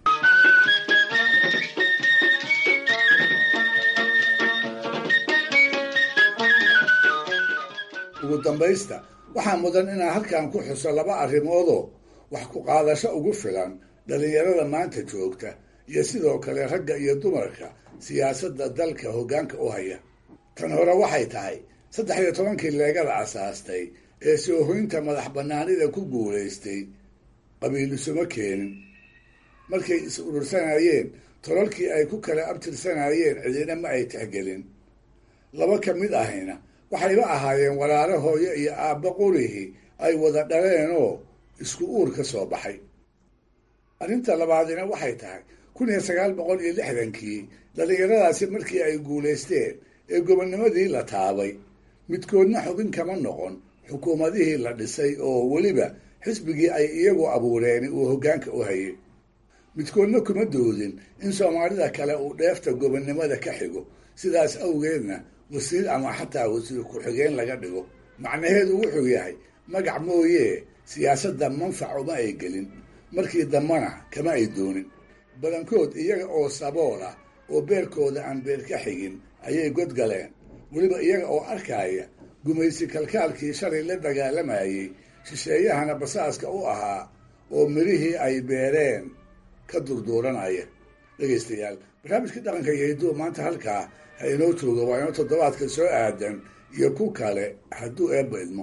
ugu dambaysta waxaa mudan inaan halkan ku xuso laba arrimoodoo wax ku qaadasho ugu filan dhallinyarada maanta joogta iyo sidoo kale ragga iyo dumarka siyaasadda dalka hoggaanka u haya tan hore waxay tahay saddex iyo tobankii leegada asaastay ee soohoynta madax bannaanida ku guulaystay qabiilisuma keenin markay is urursanayeen tolalkii ay ku kala abtirsanayeen cidina ma ay tixgelin laba ka mid ahayna waxayba ahaayeen walaalo hooyo iyo aabba qurihii ay wada dhaleenoo isku uur ka soo baxay arrinta labaadina waxay tahay kun iyo sagaal boqol iyo lixdankii dhallinyaradaasi markii ay guulaysteen ee gobonnimadii la taabay midkoodna xubin kama noqon xukuumadihii la dhisay oo weliba xisbigii ay iyagu abuureeni uu hoggaanka u hayay midkoodna kuma doodin in soomaalida kale uu dheefta gobonnimada ka xigo sidaas awgeedna wasiir ama xataa wasiir ku-xigeen laga dhigo macnaheedu wuxuu yahay magac mooyee siyaasadda manfac uma ay gelin markii dambana kama ay doonin badankood iyaga oo sabool ah oo beerkooda aan beer ka xigin ayay godgaleen weliba iyaga oo arkaya gumaysi kalkaalkii shalay la dagaalamayey shisheeyahana basaaska u ahaa oo mirihii ay beereen ka durduuranaya dhegaystayaal barnaamijkii dhaqanka iyo hidduu maanta halkaa ha inoo jooga waa inoo toddobaadka soo aadan iyo ku kale hadduu eebba idmo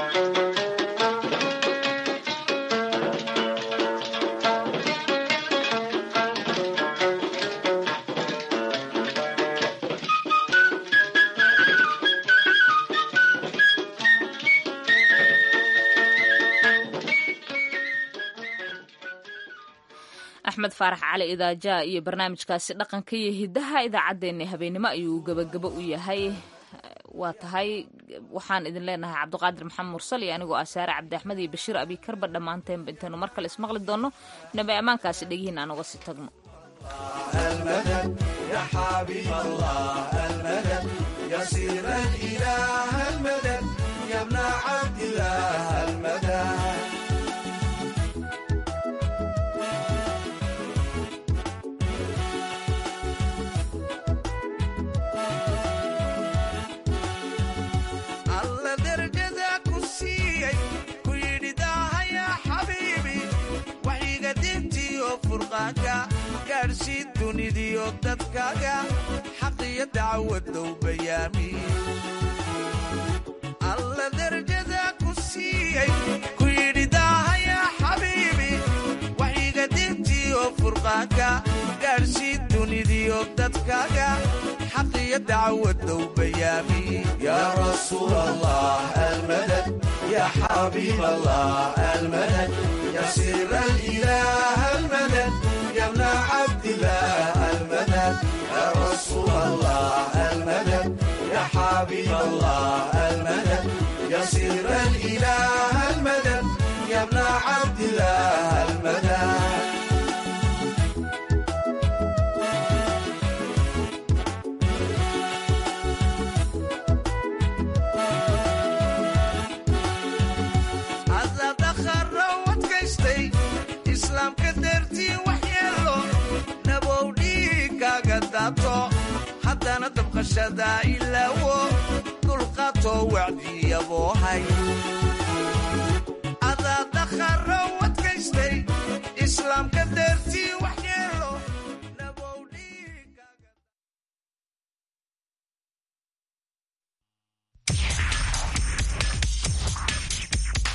axmed faarax cali idaaja iyo barnaamijkaasi dhaqanka iyo hidaha idaacaddeenna habeenimo ayuu gebagabo u yahay waa tahay waxaan idin leenahay cabdiqaadir maxamed mursal iyo anigoo ah saare cabdi axmed iyo bashiir abikarba dhammaanteenba intaynu mar kale ismaqli doonno nabi ammaankaasi dhegihiin aan uga sii tagno gaadhsii dunidiyo dadkaaga xaqiyo dacwadow bayaami alla darjada ku siiyey ku yidhi daahaya xabiibi waxiga dintiyo furqaanka gaadhsii dunidiyo dadkaaga xaqiyo dacwadow bayaami yaa rasuul allah almadad yaa xabiib allah almadad yaa sir alilaah almadad يا ابن عبد الله المدد يا رسول الله المدد يا حبيب الله المدد يا سر الإله المدد يا ابن عبد الله المدد haddana dabqashada ilaawo qaato wacdiyaboohay